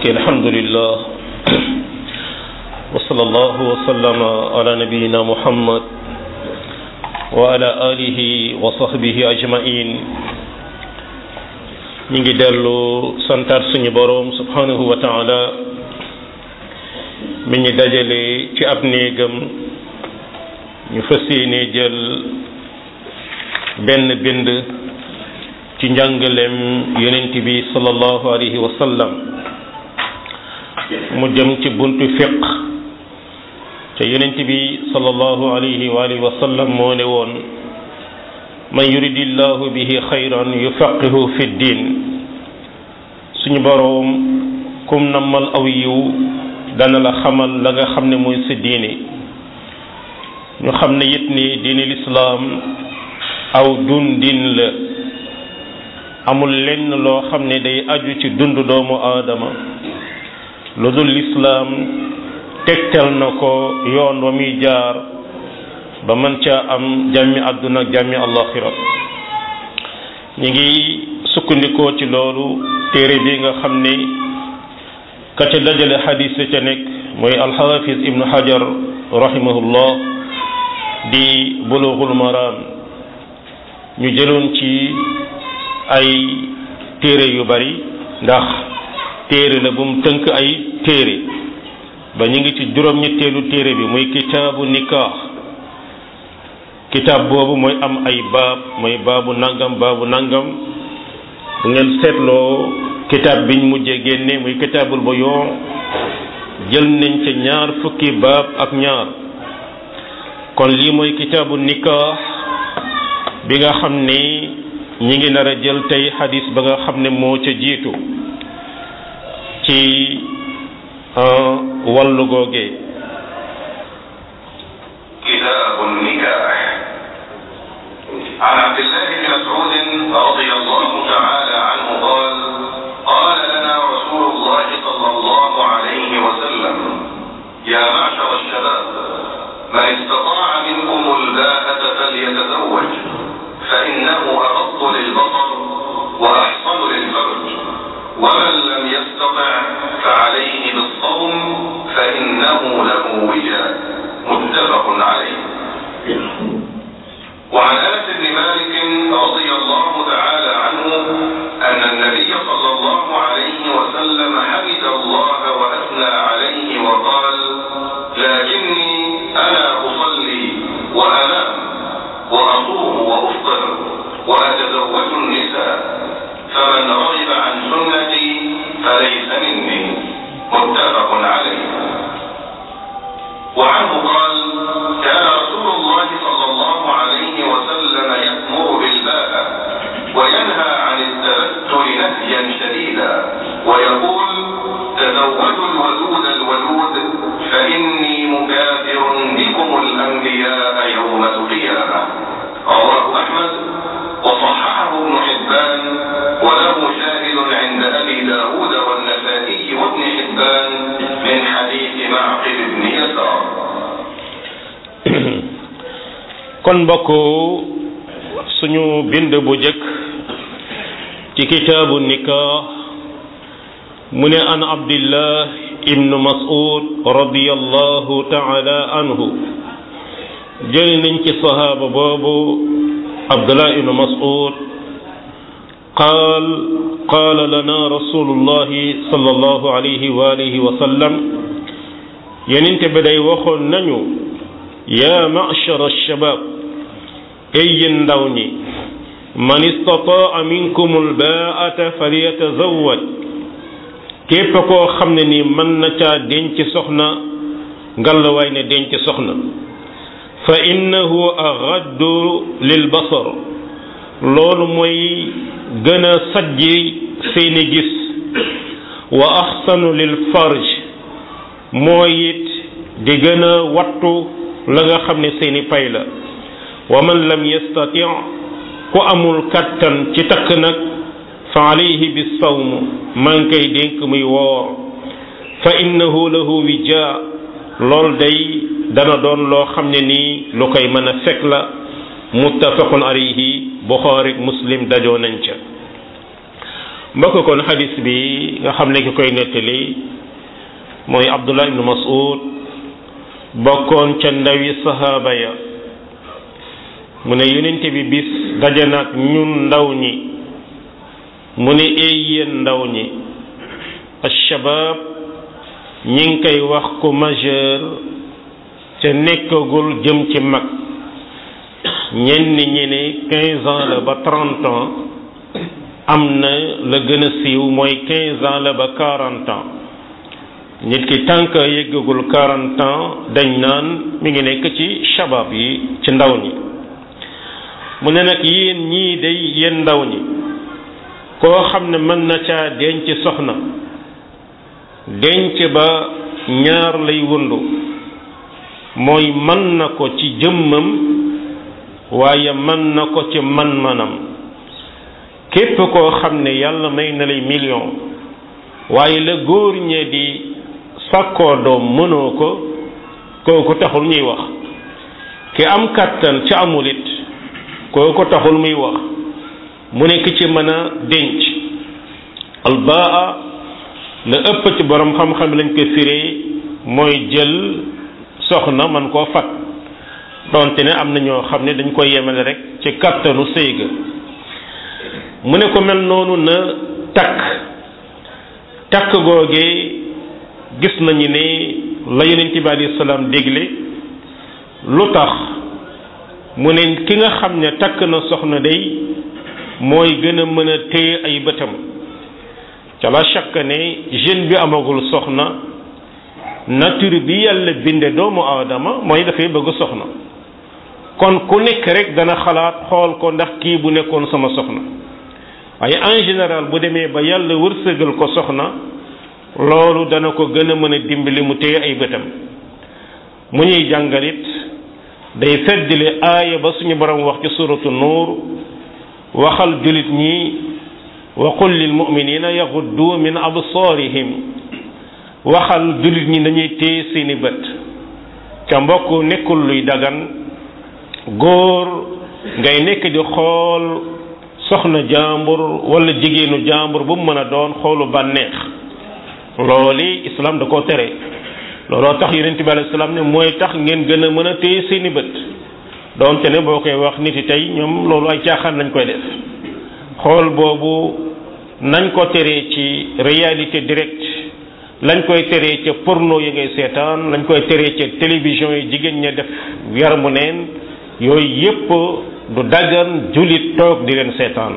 mbokki alhamdulillah wa sallallahu wa sallama ala nabiyina muhammad wa ala alihi wa sahbihi ajmain ñi ngi dellu santaat suñu boroom subhanahu wa taala mi ñu dajale ci ab néegam ñu fas yéene jël benn bind ci njàngaleem yonent bi sallallahu alayhi wa sallam mu jëm ci buntu fiq te yonent bi sallallahu alayhi wa alihi wa sallam moo ne woon man yuridillahu bihi xayran yufaqihu fi ddin suñu boroom kum nammal aw yiw dana la xamal la nga xam ne mooy sa diine ñu xam ne it ni diine lislaam aw dundin la amul lenn loo xam ne day aju ci dund doomu aadama lu dul lislaam tegtal na ko yoon wa muy jaar ba mën caa am jàmmi àdduna ak jàmmi àllaxira ñu ngi sukkandikoo ci loolu téere bi nga xam ne ka ca dajale xadis ca nekk mooy alxaafis ibnu hajar rahimahullah di bulughul maram ñu jëloon ci ay téere yu bari ndax téere la bu mu tënk ay téere ba ñu ngi ci juróom-ñetteelu téere bi muy kitaabu nikaax kitaab boobu mooy am ay baab mooy baabu nangam baabu nangam bu ngeen seetloo kitaab biñ mujjee génne muy kitaabul ba yoo jël nañ ca ñaar fukki baab ak ñaar kon lii mooy kitaabu nikaax bi nga xam ni ñi ngi nar a jël tey xadis ba nga xam ne moo ca jiitu ci wàllu googee كتاب النكاح عن عبد الله بن مسعود رضي الله تعالى عنه قال قال لنا رسول الله صلى الله عليه وسلم يا معشر الشباب من استطاع منكم الباءة فليتزوج فإنه أغض للبصر وأحصن للفرج ومن لم يستطع فعليه بالصوم فإنه له وجاء متفق عليه وعن انس بن مالك رضي الله تعالى عنه ان النبي صلى الله عليه وسلم حمد الله واثنى عليه وقال لكني انا اصلي وانام واصوم وافطر واتزوج النساء فمن رغب عن سنتي فليس مني متفق عليه وعنه قال كان رسول الله صلى الله عليه وسلم يأمر بالباء وينهى عن التبتل نهيا شديدا ويقول تزوجوا الودود الولود فإني مكافر بكم الأنبياء يوم القيامة رواه أحمد وصححه ابن حبان وله شاهد عند أبي داود والنسائي وابن حبان من حديث معقل بن يسار kon mbokk suñu bind bu jëkk ci kitaabu nikah mu ne an abdillah ibnu mas'ud radiyallahu ta'ala anhu jëli nañ ci sahaaba boobu abdullah ibnu mas'ud qaal qaala lana rasulullahi sallallahu alayhi wa alihi wa sallam yenente bi day waxoon nañu yaa ma'shar ash-shabab ay yéen ndaw ñi man istataa minkum al-baa'ata falyatazawwaj képp koo xam ne ni mën na caa denc soxna ngalawaay ne denc soxna fa innahu aghaddu lil basar loolu mooy gën a sajji seeni gis wa ahsanu lil farj mooy it di gën a wattu la nga xam ne seeni pay la wa man lam yastati ku amul kattan ci takk nag fa alayhi bis sawm maa ngi koy dénk muy woor fa innahu lahu wija lool day dana doon loo xam ne nii lu koy mën a fekk la muttafaqun alayhi buxaari muslim dajoo nañ ca mbokk kon xadis bi nga xam ne ki koy nettali mooy abdullah ibnu mas'ud bokkoon ca ndawi sahaaba ya mu ne yonente bi bis daje nag ñun ndaw ñi mu ne ay yéen ndaw ñi alshabab ñi ngi koy wax ku majeur te nekkagul jëm ci mag ñenn ñi ne quinze ans la ba trente ans am na la gën a siiw mooy quinze ans la ba quarante ans nit ki tant que yëggagul quarante ans dañ naan mi ngi nekk ci shabab yi ci ndaw ñi mu ne nag yéen ñii day yéen ndaw ñi koo xam ne mën na caa denc soxna denc ba ñaar lay wundu mooy mën na ko ci jëmmam waaye mën na ko ci man-manam képp koo xam ne yàlla may na lay million waaye la góor ñe di sàkkoo doom mënoo ko kooku taxul ñuy wax ki am kàttan ci amul it kooku taxul muy wax mu nekk ci mën a denc albaa la ëpp ci borom xam-xam lañ ko firee mooy jël soxna man koo fat donte ne am na ñoo xam ne dañ koy yemale rek ci kàttanu sëy ga mu ne ko mel noonu na takk takk googee gis nañu ne la yonent bi alayhi salaam dégle lu tax mu ne ki nga xam ne takk na soxna day mooy gën a mën a téye ay bëtam ca la chaque ne jeune bi amagul soxna nature bi yàlla binde doomu aadama mooy dafay bëgg soxna kon ku nekk rek dana xalaat xool ko ndax kii bu nekkoon sama soxna waaye en général bu demee ba yàlla wërsëgal ko soxna loolu dana ko gën a mën a dimbali mu téye ay bëtam mu ñuy jàngalit day feddali aaya ba suñu borom wax ci suratu nuur waxal julit ñi wa qul lil muminina yaxuddu min absaarihim waxal julit ñi dañuy téye seeni bët ca mbokk nekkul luy dagan góor ngay nekk di xool soxna jàmbur wala jigéenu jàmbur bu mu mën a doon xoolu bànneex looli islam da koo tere looloo tax yonent bi alayhi salaam ne mooy tax ngeen gën a mën a téye seeni bët doonte ne boo koy wax nit yi tey ñoom loolu ay caaxaan lañ koy def xool boobu nañ ko teree ci réalité directe lañ koy teree ca porno yi ngay seetaan lañ koy teree ca télévision yi jigéen ña def yaramu neen yooyu yépp du daggan jullit toog di leen seetaan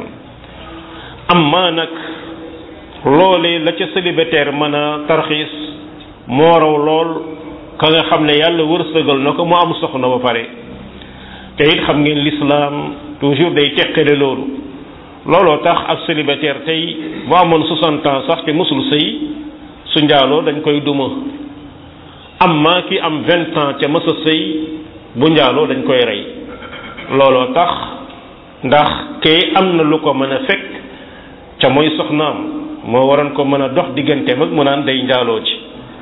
amma nag loolee la ca célibataire mën a tarxiis moo raw lool ka nga xam ne yàlla wërsëgal na ko mu am soxna ba pare te it xam ngeen l'islam toujours day teqale loolu looloo tax ab célibataire tey bu amoon 60 ans sax te mësul sëy su njaaloo dañ koy duma amma ki am 20 ans ca mësa sëy bu njaaloo dañ koy rey looloo tax ndax kee am na lu ko mën a fekk ca mooy soxnaam moo waroon ko mën a dox digganteem ak mu naan day njaaloo ci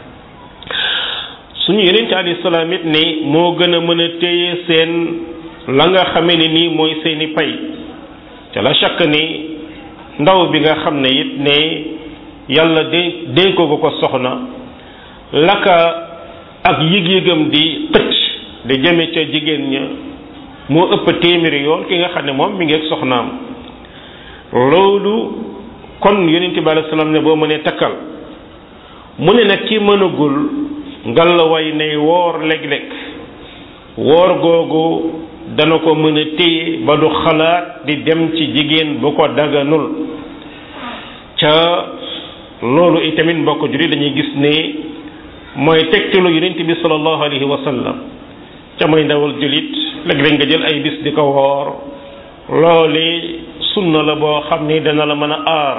suñu yeneen ci alayhi salaam it ni moo gën a mën a téye seen la nga xamee ne nii mooy seeni pay te la chaque ni ndaw bi nga xam ne it ne yàlla de dénkoo ko ko soxna laka ak yëg-yëgam di xëcc di jëme ca jigéen ña moo ëpp téeméeri yoon ki nga xam ne moom mi ngi ak soxnaam loolu kon yonent bi alayhi salaam ne boo mënee takkal mu ne nag ci mënagul ngal la way ne woor léeg-léeg woor googu dana ko mën a téye ba du xalaat di dem ci jigéen bu ko daganul ca loolu itamit mbokk juri dañuy gis ne mooy tegtalu yonent bi sallallahu alayhi wa sallam ca mooy ndawal julit léeg-léeg nga jël ay bis di ko woor loole sunna la boo xam ni dana la mën a aar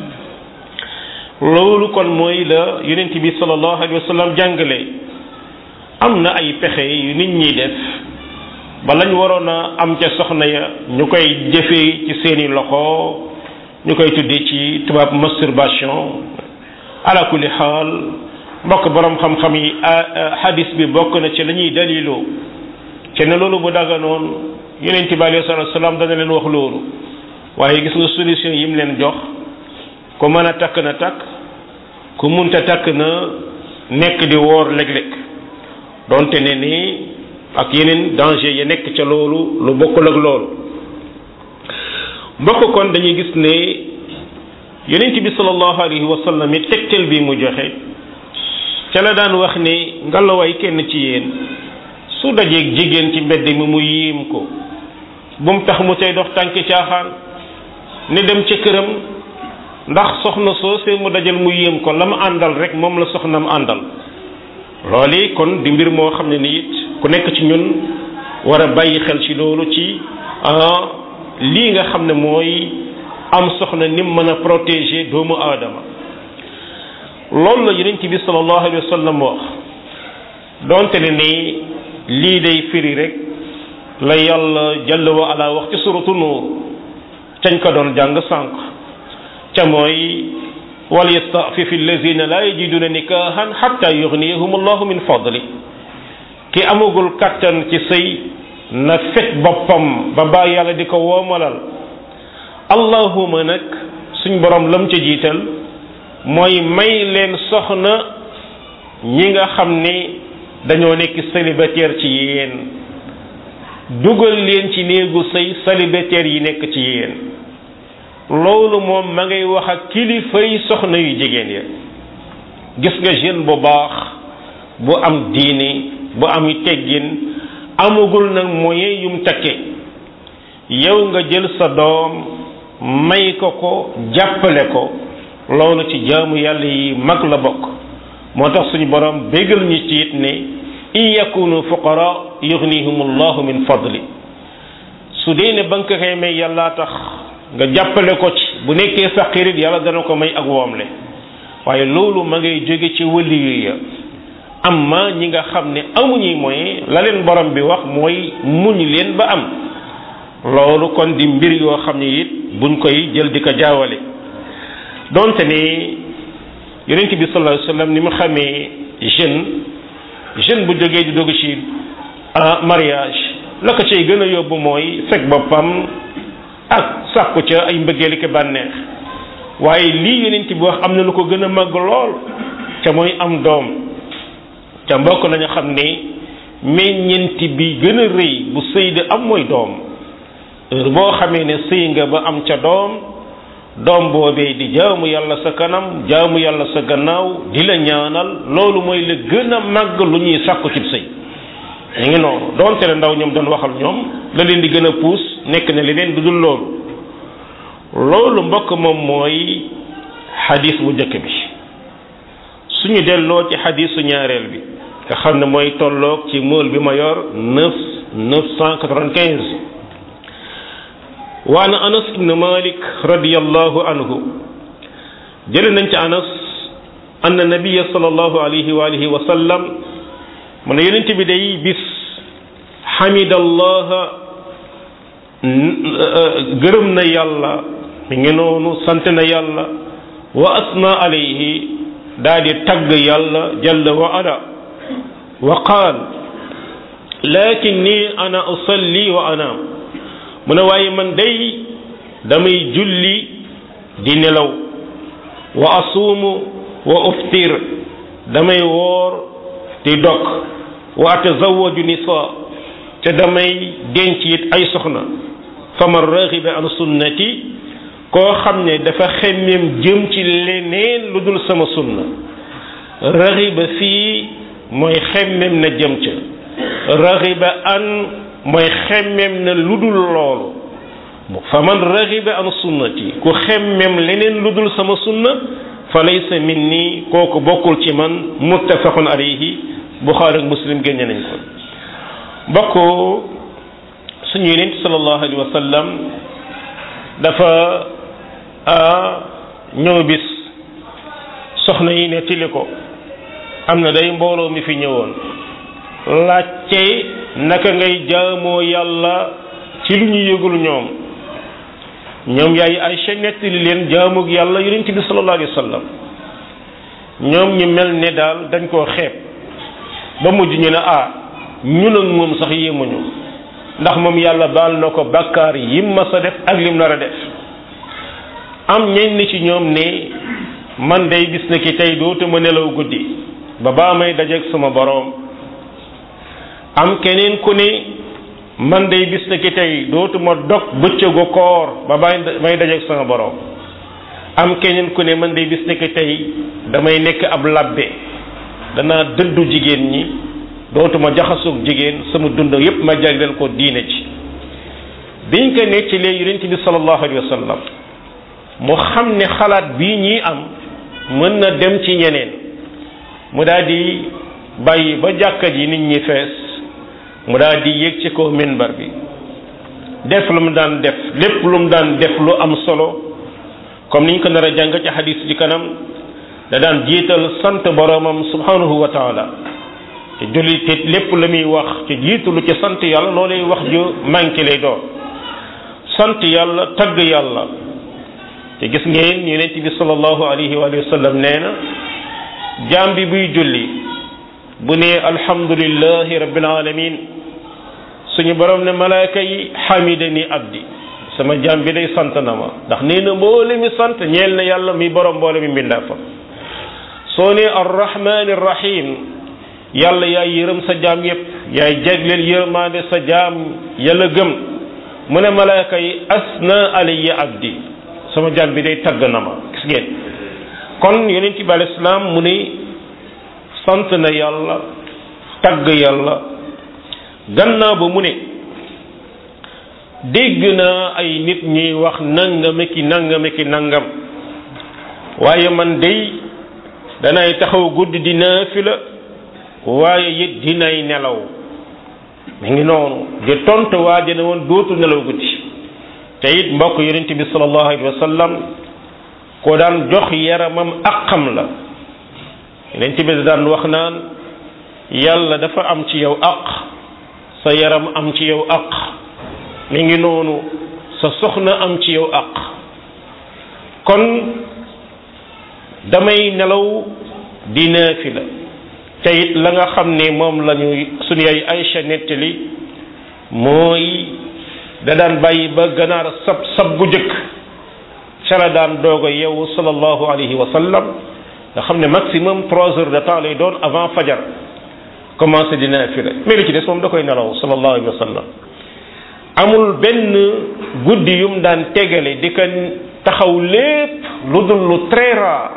loolu kon mooy la yonent bi sallallahu alayhi wa sallam jàngale am na ay pexe yu nit ñi def ba lañ waroon a am ca soxna ya ñu koy jëfee ci seeni loxo ñu koy tuddee ci tubaab masturbation ala kulli xaal mbokk borom xam-xam yi hadis bi bokk na ci la ñuy daliloo te ne loolu bu daganoon yonent bi alayhi salatu salaam dana leen wax loolu waaye gis nga solution yi mu leen jox ku mën a takk na takk ku munta takk na nekk di woor léeg-léeg donte ne ni ak yeneen danger ya nekk ca loolu lu bokkul ak loolu mbokk kon dañuy gis ne yonent bi sallallahu alayhi wa sallam it tegtal bi mu joxe ca la daan wax ni ngalawaay kenn ci yéen su dajeeg jigéen ci mbedd mi mu yiim ko bu mu tax mu cay dox tànki caaxaan ne dem ca këram ndax soxna soosee mu dajal mu yéem ko la mu àndal rek moom la soxnam àndal loolu kon di mbir moo xam ne ni it ku nekk ci ñun war a bàyyi xel ci loolu ci lii nga xam ne mooy am soxna ni mu mën a protéger doomu aadama loolu la yonent bi sallallahu alayhi wa sallam wax donte ne ni lii day firi rek la yàlla jalla wa ala wax ci suratu nuur cañ ko doon jàng sànq ca mooy wal yastafifi allazina la yajiduna nikahan hatta yughniyahum allahu min fadli ki amagul kattan ci sëy na fet boppam ba baa yàlla di ko woomalal allahuma nag suñ borom lam ca jiital mooy may leen soxna ñi nga xam ni dañoo nekk célibataire ci yéen dugal leen ci néegu sëy célibataire yi nekk ci yéen loolu moom ma ngay wax ak kilifay soxna yu jigéen ya gis nga jeune bu baax bu am diine bu am teggin amagul nag moyen yum takke yow nga jël sa doom may ko ko jàppale ko loolu ci jaamu yàlla yi mag la bokk moo tax suñu borom bégal ñu ci it ne in yakunu fuqara yughnihum allahu min fadli su dee ne ba nga ko koy may yàllaa tax nga jàppale ko ci bu nekkee faqirit yàlla dana ko may ak woomle waaye loolu ma ngay jóge ci wëli ya amma ñi nga xam ne amuñuy moyen la leen borom bi wax mooy muñ leen ba am loolu kon di mbir yoo xam ne it buñ koy jël di ko jaawale donte ni yonent bi sallallahu alayhi wasallam ni mu xamee jeune jeune bu jógee di dugg ci mariage la ko cay gën a yóbbu mooy fekk boppam ak sàkku ca ay mbëggeel ki bànneex waaye lii yonent bi wax am na lu ko gën a màgg lool ca mooy am doom ca mbokk nañu xam ne meññeenti bi gën a rëy bu sëy di am mooy doom heure boo xamee ne sëy nga ba am ca doom doom boobee di jaamu yàlla sa kanam jaamu yàlla sa gannaaw di la ñaanal loolu mooy la gën a màgg lu ñuy sàkku ci sëy ñu ngi noonu doonte ne ndaw ñoom doon waxal ñoom la leen di gën a puus nekk na leneen du dul loolu loolu mbokk moom mooy xadis bu njëkk bi suñu delloo ci xadisu ñaareel bi nga xam ne mooy tolloog ci mool bi ma yor neuf neuf cent quatre-vingt-quinze wa an anas ibn malik radiallahu anhu jële nañ ci anas anna nabiya sallallahu alayhi wa alihi wa sallam mu ne yonent bi day bis xamidallaha gërëm na yàlla mi ngi noonu sant na yàlla wa asna alayhi daa di tagg yàlla jalla wa ala wa qaal lakinni ana usalli wa anaam mu ne waaye man day damay julli di nelaw wa asuumu wa uftir damay woor di dog wa atazawaju nisa te damay denc it ay soxna faman raxiba an sunnati koo xam ne dafa xemmem jëm ci leneen lu dul sama sunna raxiba fii mooy xemmem na jëm ca raxiba an mooy xemmem na lu dul loolu faman raxiba an sunnati ku xemmem leneen lu dul sama sunna fa laysa minni kooku bokkul ci man muttafaqun alayhi buxaari ak muslim génne nañ ko mbokk suñu yonent sallallahu alayhi wa sallam dafa ñëw bis soxna yi ne tili ko am na day mbooloo mi fi ñëwoon laajte naka ngay jaamoo yàlla ci lu ñu yëgul ñoom ñoom yaay Aysa nettali leen jaamug yàlla yonent bi sallallahu alayhi wa sallam ñoom ñu mel ne daal dañ koo xeeb ba mujj ñu ne ah ñun ak moom sax yéemuñu ndax moom yàlla baal na ko bàkkaar yim ma sa def ak lim nar a def am ñenn ci ñoom ne man day bis na ki tey dootuma nelaw guddi ba baa may dajeeg sama boroom am keneen ku ne man day bis na ki tey dootuma dog bëccëgu koor ba baa may dajeeg sama boroom am keneen ku ne man day bis na ki tey damay nekk ab labbe danaa dëddu jigéen ñi dootuma jaxasoog jigéen sama dund yépp ma jagleel ko diine ci biñ ko nettalee yonent bi sallallahu alayhi wa sallam mu xam ne xalaat bii ñii am mën na dem ci ñeneen mu daal di bàyyi ba jàkka ji nit ñi fees mu daal di yéeg ci kaw minbar bi def lu mu daan def lépp lu mu daan def lu am solo comme niñ ko nar a jàng ci xadis ci kanam da daan jiital sant boromam subhanahu wa taala te julli te lépp la muy wax te jiitalu ci sant yàlla loolay wax ju manqué lay doon sant yàlla tagg yàlla te gis ngeen yonent bi sallallahu alayhi wa sallam nee na jaam bi buy julli bu ne alhamdulillahi rabbil alamin suñu borom ne malaaka yi hamidani abdi sama jaam bi day sant na ma ndax nee na mboole mi sant ñeel na yàlla mi borom mboole mi mbindaa fa soo ne arrahmani rahim yàlla yaay yërëm sa jaam yépp yaay jagleel yërmaande sa jaam yàlla gëm mu ne malaaka yi asna alayya abdi sama jaam bi day tagg na ma gis ngeen kon yonent bi alayhi salaam mu ne sant na yàlla tagg yàlla gannaaw ba mu ne dégg naa ay nit ñuy wax nangame ki nangame ki nangam waaye man day danay taxaw guddi di naafila waaye it dinay nelaw mi ngi noonu di tontu waa ji ne woon dootu nelaw guddi te it mbokk yonent bi sallallahu alayhi wa sallam ko daan jox yaramam aqam la yonent bi daan wax naan yàlla dafa am ci yow aq sa yaram am ci yow aq mi ngi noonu sa soxna am ci yow aq kon damay nelaw di naafila te it la nga xam ne moom la ñu suñu yaay Aïcha nettali mooy da daan bàyyi ba ganaar sab sab bu jëkk ca la daan doog a yeewu sallallahu alayhi wa sallam nga xam ne maximum trois heures de temps lay doon avant fajar commencé di naafila mais li ci des moom da koy nelaw sallallahu alayhi wa sallam amul benn guddi yum daan tegale di ko taxaw lépp lu dul lu très rare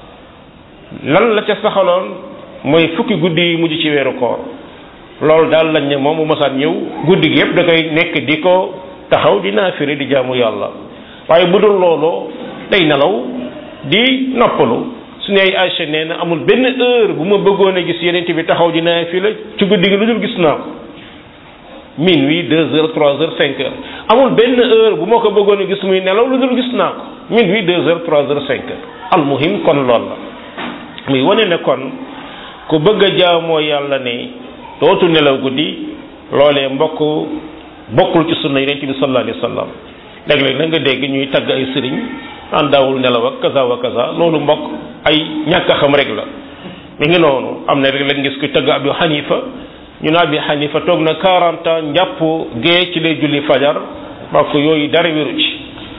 lan la ca saxaloon mooy fukki guddi yi mujj ci weeru koor loolu daal lañ ne moom bu masaan ñëw guddi gi yëpp da koy nekk di ko taxaw di naafiri di jaamu yàlla waaye bu dul loolu day nelaw di noppalu su ne ay Aïcha nee na amul benn heure bu ma bëggoon a gis yeneen bi taxaw di naafila ci guddi gi lu dul gis naa ko minuit deux heures trois heures cinq heures amul benn heure bu ma ko bëggoon a gis muy nelaw lu dul gis naa ko minuit deux heures trois heures cinq heures almuhim kon loolu la muy wane ne kon ku bëgg a jaamoo yàlla ne dootu nelaw guddi loolee mbokk bokkul ci sunna yonent bi sallallahu alayhi wa sallam léeg-léeg na nga dégg ñuy tagg ay sëriñ an daawul nelaw ak kaza wa kaza loolu mbokk ay ñàkk a xam rek la mi ngi noonu am na rek lañ gis ku tagg Abu Hanifa ñu ne Abu Hanifa toog na 40 ans njàpp gee ci lay julli fajar mbokk yooyu dara wéru ci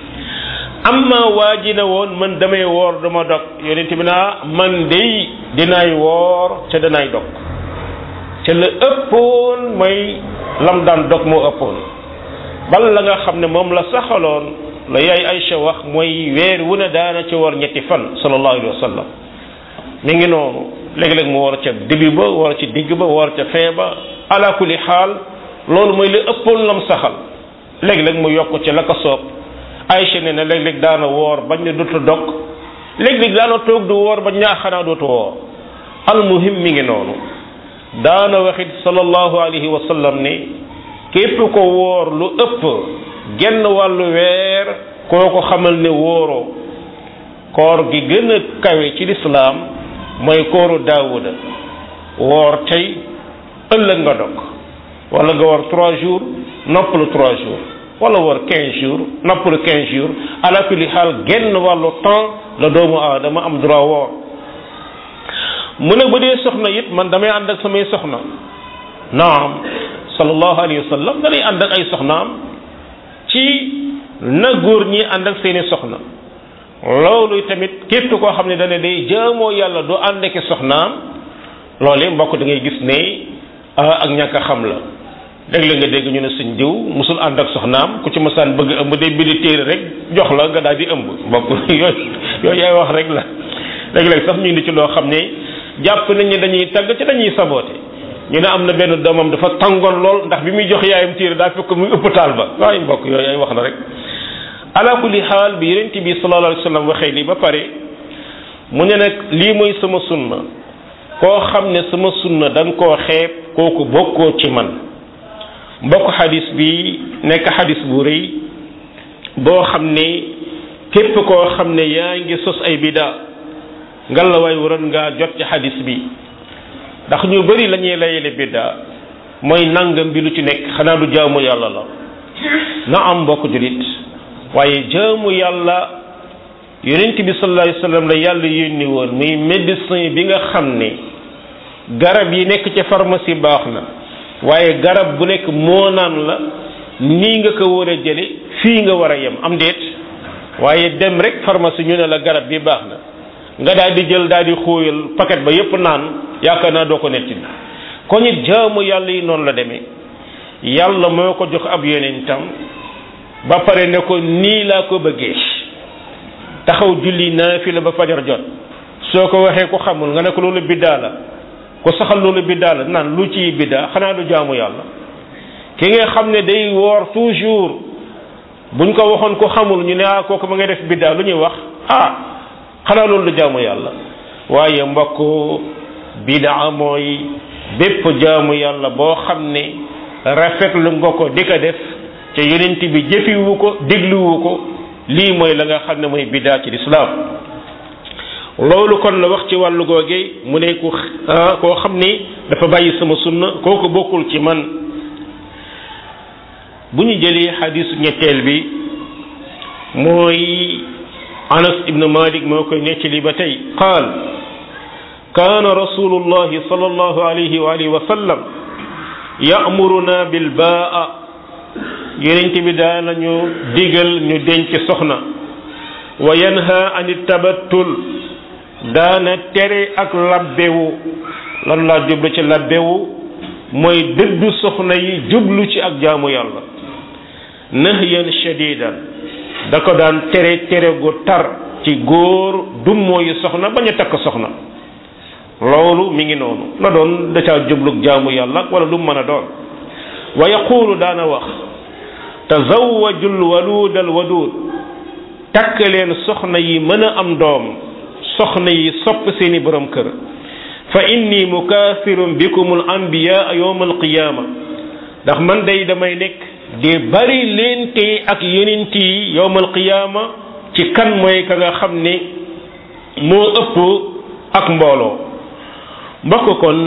amma waa ji ne woon man damay woor dama dog yonent bi naa man day dinaay woor ca danaay dog ca la ëppoon mooy lam daan dog moo ëppoon bal la nga xam ne moom la saxaloon la yaay Aïcha wax mooy weer wu ne daana ci woor ñetti fan sallallahu alayhi wa sallam mi ngi noonu léeg-léeg mu woor ca début ba woor ci digg ba woor ca fin ba ala kulli xaal loolu mooy li ëppoon lam saxal léeg-léeg mu yokk ca la ko soob Aïcha ne na léeg-léeg daana woor bañ ne dootu dog léeg-léeg daana toog du woor bañ ne xanaa dootu woor almuhim mi ngi noonu daana waxit sallallahu alayhi wa sallam ne képp ko woor lu ëpp genn wàllu weer koo ko xamal ne wóoroo koor gi gën a kawe ci lislaam mooy kooru daawuda woor tey ëllëg nga dog wala nga woor trois jours noppalu trois jours wala woor quinze jours noppalu quinze jours ala kulli xaal genn wàllu temps la doomu aadama am droit woor mu ne bu dee soxna it man damay ànd ak samay soxna naam sallallahu alayhi wa sallam danay ànd ak ay soxnaam ci na góor ñi ànd ak seeni soxna loolu tamit képp koo xam ne dana day jaamoo yàlla du ànd ak soxnaam loolee mbokk da ngay gis ne ak ñàkk a xam la dégg la nga dégg ñu ne suñ diw musul ànd ak soxnaam ku ci masaan bëgg ëmb day bindi téere rek jox la nga daal di ëmb mbokk yooyu yooyu yaay wax rek la léeg-léeg sax ñu indi ci loo xam ne jàpp nañ ne dañuy tagg ci dañuy saboote ñu ne am na benn doomam dafa tàngoon lool ndax bi muy jox yaayam téere daa fekk muy ëpp taal ba waaye mbokk yooyu ay wax la rek ala kulli xaal bi yonent bi sallallahu alayhi wa sallam waxee lii ba pare mu ne nag lii mooy sama sunna koo xam ne sama sunna da nga koo xeeb kooku bokkoo ci man mbokk xadis bi nekk xadis bu rëy boo xam ne képp koo xam ne yaa ngi sos ay bida ngal la waay waroon ngaa jot ci xadis bi ndax ñu bari la ñuy layele bidda mooy nangam bi lu ci nekk xanaa du jaamu yàlla la na am mbokk julit waaye jaamu yàlla yonent bi sallallahu alayhi wasallam la yàlla yónni woon muy médecin bi nga xam ne garab yi nekk ci pharmacie baax na waaye garab bu nekk moo naan la nii nga ko war a jële fii nga war a yem am déet waaye dem rek pharmacie ñu ne la garab bi baax na nga daal di jël daal di xóoyal paquet ba yépp naan yaakaar naa doo ko netti ko it jaamu yàlla yi noonu la demee yàlla moo ko jox ab yonentam ba pare ne ko nii laa ko bëggee taxaw julli naafila ba fajar jot soo ko waxee ko xamul nga ne ko loolu biddaa la ko saxal loolu biddaa la naan lu ci biddaa xanaa du jaamu yàlla ki nga xam ne day woor toujours buñ ko waxoon ko xamul ñu ne ah kooku ma ngay def biddaa lu ñuy wax ah xanaa loolu du jaamu yàlla waaye mbokk bidaa mooy bépp jaamu yàlla boo xam ne rafetlu nga ko di ko def te yonent bi jëfiwu ko dégluwu ko lii mooy la nga xam ne mooy bidaa ci lislaam loolu kon la wax ci wàllu googe mu ne ku koo xam ni dafa bàyyi sama sunna kooku bokkul ci man bu ñu jëlee xadisu ñetteel bi mooy anas ibnu malik moo koy nettali ba tey qaal kaana rasulullahi sallallahu alayhi wa alihi wa sallam ya'muruna bil baa yonent bi daanañu digal ñu denc soxna wa yanha an tabattul daana tere ak labbewu lan laa jublu ci labbewu mooy dëddu soxna yi jublu ci ak jaamu yàlla nahyan shadidan da ko daan tere tere gu tar ci góor dum mooyu soxna bañ a takk soxna loolu mi ngi noonu la doon da caa jublug jaamu yàlla wala lu mën a doon wa yaqulu daana wax tazawwajul waluudal waduud takk leen soxna yi mën a am doom soxna yi sopp seeni borom kër fa inni mukaasirun bikumul anbiyaa yawmal qiyaama ndax man day damay nekk di bari leen te ak yenent yi yawmal qiyaama ci kan mooy ka nga xam ne moo ëpp ak mbooloo mbokk kon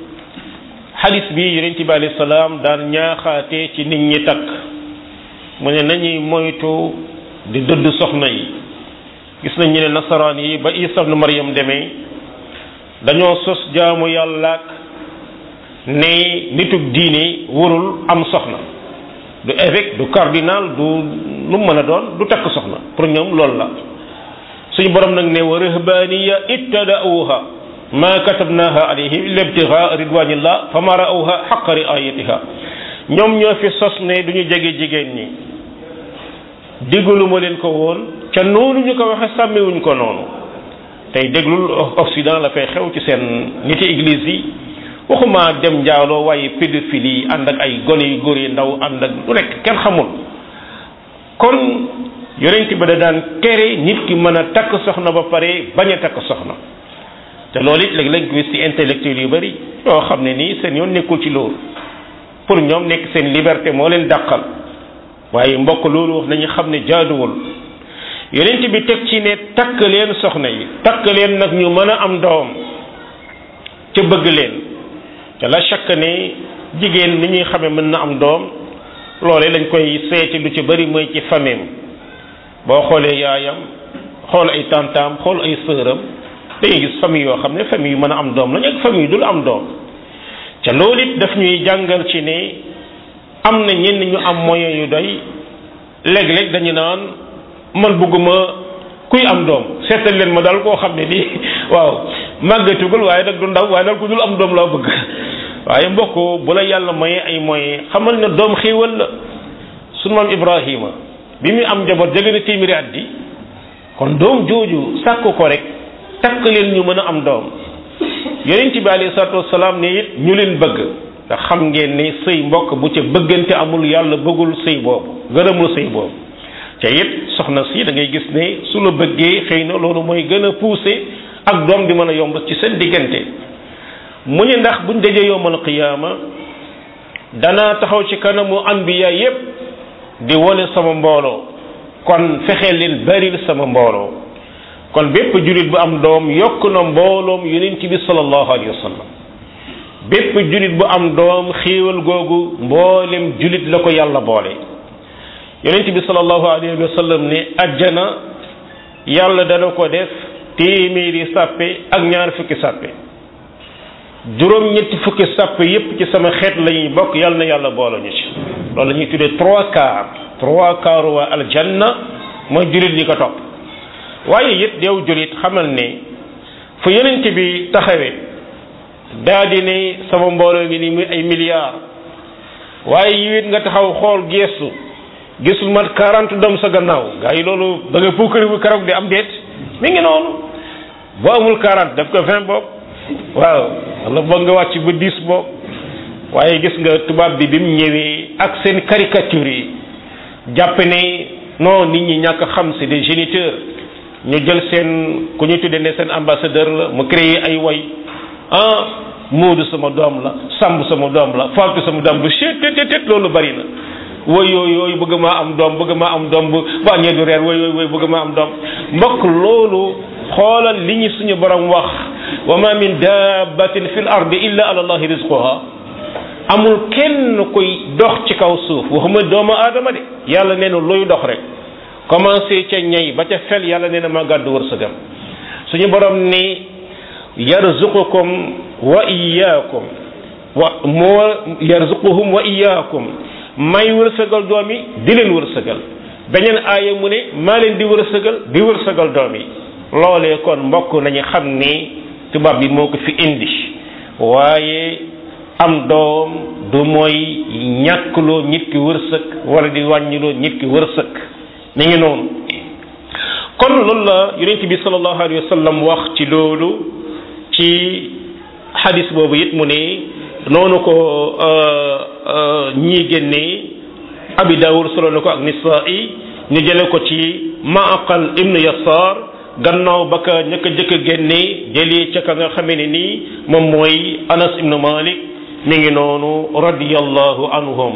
xadis bi yonent bi alayhi salaam daan ñaaxaate ci nit ñi takk mu ne nañuy moytu di dëdd soxna yi gis nañ ñu ne nasaraan yi ba Isa ibn Maryam demee dañoo sos jaamu yàllaak ne nitug diine warul am soxna du évêque du cardinal du lu mën a doon du takk soxna pour ñoom loolu la suñu borom nag ne wa rahbaniya ittada'uha ma katabnaha alayhim illa ibtigha ridwanillah fama ra'awha haqqa ri'ayatiha ñoom ñoo fi sos ne duñu jege jigéen ñi diggalu ma leen ko woon ca noonu ñu ko waxe sàmmiwuñ ko noonu tey déglul Occident la fay xew ci seen niti église yi waxuma dem njaaloo waaye pédophilie yi ànd ak ay gone yu góor yi ndaw ànd ak lu nekk kenn xamul kon yonent ba da daan tere nit ki mën a takk soxna ba pare bañ a takk soxna te loolu it léeg-léeg gis ci intellectuel yu bari yoo xam ne nii seen yoon nekkul ci loolu pour ñoom nekk seen liberté moo leen dàqal waaye mbokk loolu wax nañu xam ne jaaduwul yonent bi teg ci ne takk leen soxna yi takk leen nag ñu mën a am doom ca bëgg leen te la chaque ne jigéen ni ñuy xamee mën na am doom loolee lañ koy seeti lu ci bari mooy ci fameem boo xoolee yaayam xool ay tantaam xool ay sëram da ngay gis famille yoo xam ne famille yu mën a am doom lañ ak famille yu dul am doom ca loolu it daf ñuy jàngal ci ne am na ñenn ñu am moyen yu doy léeg-léeg dañu naan man bëgguma kuy am doom seetal leen ma daal koo xam ne nii waaw màggatugul waaye nag du ndaw waaye daal ku dul am doom laa bëgg waaye mbokk bu la yàlla maye ay moyens xamal ne doom xéewal la sunu maam Ibrahima bi muy am njaboot jege na téeméeri at di kon doom jooju sàkk ko rek takk leen ñu mën a am doom yonent bi alayhi salaatu wasalaam ne it ñu leen bëgg nga xam ngeen ne sëy mbokk bu ca bëggante amul yàlla bëggul sëy boobu gërëmul sëy boobu te it soxna si da ngay gis ne su la bëggee xëy na loolu mooy gën a poussé ak doom di mën a yomb ci seen diggante mu ne ndax buñ dajee yowmal qiyaama danaa taxaw ci kanamu anbiya yépp di wone sama mbooloo kon fexe leen baril sama mbooloo kon bépp julit bu am doom yokk na mbooloom yonent bi sallallahu alayhi wa sallam bépp julit bu am doom xéewal googu mboolem julit la ko yàlla boole yonent bi sallallahu alayhi wa sallam ne ajjana yàlla dana ko def téeméeri sàppe ak ñaar fukki sàppe juróom ñetti fukki sàppe yépp ci sama xeet la ñuy bokk yàlla na yàlla boole ñu ci loolu la ñuy tuddee trois quarts trois quarts waa aljanna mooy julit ñi ko topp waaye it yow julit xamal ne fu yonent bi taxawee daa di ne sama mbooloo ngi nii muy ay milliards waaye yi it nga taxaw xool geestu gisul mat quarante doom sa gannaaw gaa yi loolu da nga puukari bu keroog di am déet mi ngi noonu boo amul quarante def ko vingt boobu waaw wala boog nga wàcc ba dix boobu waaye gis nga tubaab bi bi mu ñëwee ak seen caricature yi jàpp ne non nit ñi ñàkk xam c'est des géniteurs ñu jël seen ku ñu tuddee ne seen ambassadeur la mu créé ay way ah Moodu sama doom la Samb sama doom la Fatou sama doom bu chet tet tet loolu bari na woy yooyu yooyu bëgg maa am doom bëgg maa am doom bu bu añee du reer woy woy woy bëgg maa am doom mbokk loolu xoolal li ñu suñu borom wax wa ma min dabbatin fil ardi illa ala allahi rizquha amul kenn koy dox ci kaw suuf waxuma doomu aadama de yàlla nee na looy dox rek commencé ca ñay ba ca fel yàlla nee na ma gàddu wërsëgam suñu borom ni yarzuqukum wa iyyakum wa moo yarzuquhum wa iyyakum may wërsëgal doom yi di leen wërsëgal beneen aaya mu ne maa leen di wërsëgal di wërsëgal doom yi loolee kon mbokk nañu xam ni tubaab bi moo ko fi indi waaye am doom du mooy ñàkkloo nit ki wërsëg wala di wàññiloo nit ki wërsëg mi ngi noonu kon loolu la yonent bi sallallahu alayhi wa sallam wax ci loolu ci xadis boobu it mu ne noonu ko ñii génnee abi daawud solo na ko ak nisaa'i ñu jële ko ci maaqal ibnu yasaar gannaaw ba ka ñëkk a jëkk a génnee jëlee ca ka nga xamee ne nii moom mooy anas ibnu malik mi ngi noonu radiyallahu anhum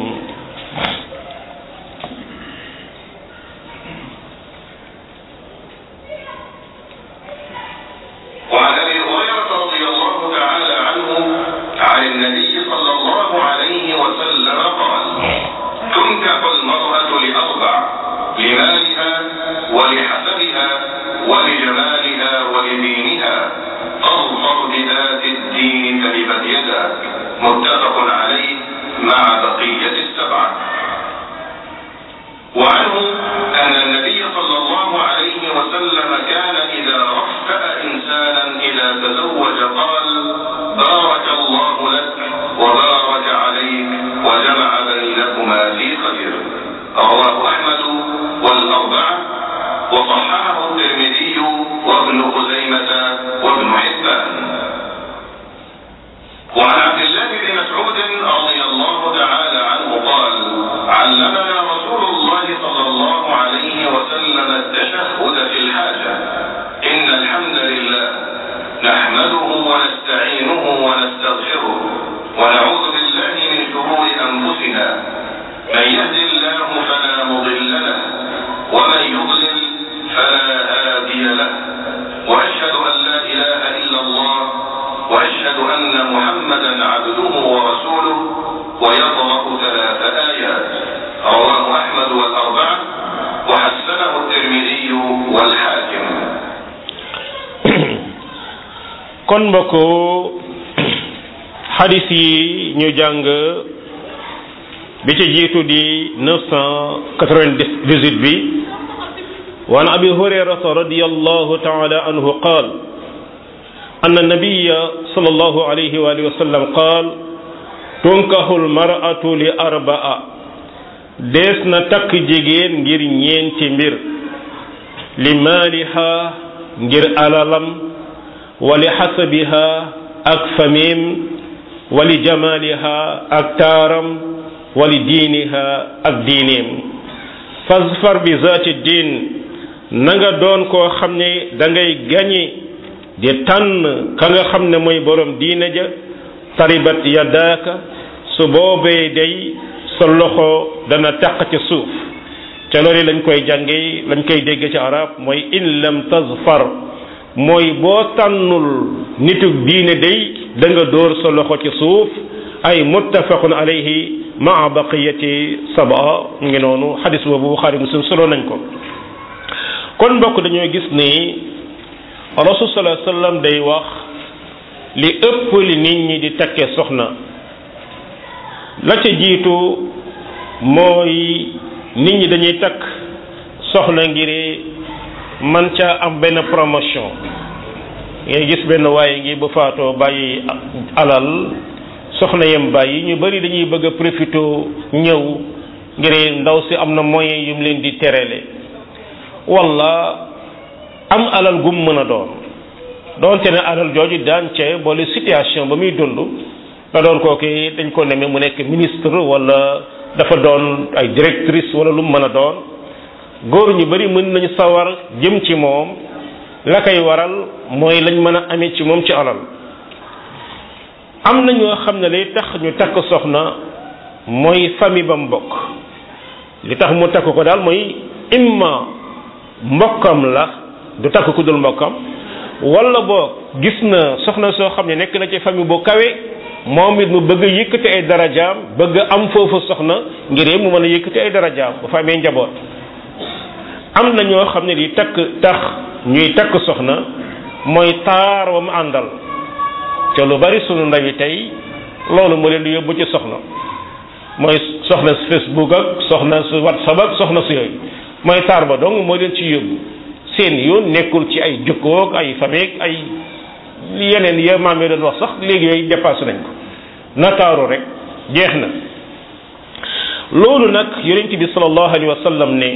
وعن ابي هريره رضي الله تعالى عنه عن النبي صلى الله عليه وسلم قال تنكح المراه لاربع لمالها ولحسبها ولجمالها ولدينها اظفر بذات الدين تربت يدا متفق عليه مع بقيه السبعه وعنه أن النبي صلى الله عليه وسلم كان إذا رفأ إنسانا إذا تزوج قال بارك الله لك وبارك عليك وجمع بينكما في خير رواه أحمد والأربعة وصححه الترمذي وابن خزيمة وابن حبان وعن عبد الله بن مسعود رضي الله تعالى عنه قال علمنا رسول الله صلى الله عليه وسلم التشهد في الحاجة إن الحمد لله نحمده ونستعينه ونستغفره ونعوذ بالله من شرور أنفسنا من يهد الله فلا مضل له ومن يضلل فلا هادي له وأشهد أن لا إله إلا الله وأشهد أن محمدا عبده ورسوله ويقرأ ثلاث آيات رواه أحمد والأربعة وحسنه الترمذي والحاكم kon mbokk xadis yi ñu jàng bi ci jiitu di 998 bi وعن أبي هريرة رضي الله تعالى عنه قال أن النبي صلى الله عليه وآله وسلم قال تنكح المرأة لأربعة dees na takk jigéen ngir ñeenti mbir li maaliha ngir alalam wali xasabiha ak famim wali jamaliha ak taaram wali diiniha ak diineem fasfar bi zaati diin na nga doon koo xam ne da ngay gañe di tànn ka nga xam ne mooy borom diine ja taribat yadaaka su boobee day sa loxo dana taq ci suuf ca loolu lañ koy jànge lañ koy dégg ci arab mooy in lam tazfar mooy boo tànnul nitug diine day da nga dóor sa loxo ci suuf ay muttafaqun alayhi maa baqiyati saba mu ngi noonu xadis boobu buxaari muslim solo nañ ko kon mbokk dañoo gis ni rasul sallallahu alayhi wasallam day wax li ëpp li nit ñi di takke soxna la ca jiitu mooy nit ñi dañuy takk soxna ngir man ca am benn promotion ngay gis benn waaye ngi bu faatoo bàyyi alal soxna yem bàyyi ñu bari dañuy bëgg a profité ñëw ngir ndaw si am na moyen yu mu leen di terele walla am alal gum mën a doon doonte ne alal jooju daan ca boole situation ba muy dund da doon kooku dañ ko neme mu nekk ministre walla dafa doon ay directrice walla lu mu mën a doon góor ñu bari mën nañu sawar jëm ci moom la koy waral mooy lañ mën a amee ci moom ci alal am na ñoo xam ne lay tax ñu takk soxna mooy famille ba mu bokk li tax mu takk ko daal mooy imma mbokkam la du takk ku dul mbokkam walla boo gis na soxna soo xam ne nekk na ci famille bu kawe moom it mu bëgg yëkkati ay darajaam bëgg am foofu soxna ngir mu mën a yëkkati ay darajaam bu fa amee njaboot am na ñoo xam ne li takk tax ñuy takk soxna mooy taar wa mu àndal te lu bari sunu ndaw yi tey loolu moo leen di yóbbu ci soxna mooy soxna si Facebook ak soxna si WhatsApp ak soxna si yooyu mooy taar ba dong moo leen ci yóbbu seen yoon nekkul ci ay jukkoog ay famille ay yeneen ya maam yi doon wax sax léegi yooyu dépassé nañ ko nataaru rek jeex na loolu nag yonent bi sallallahu alayhi wa sallam ne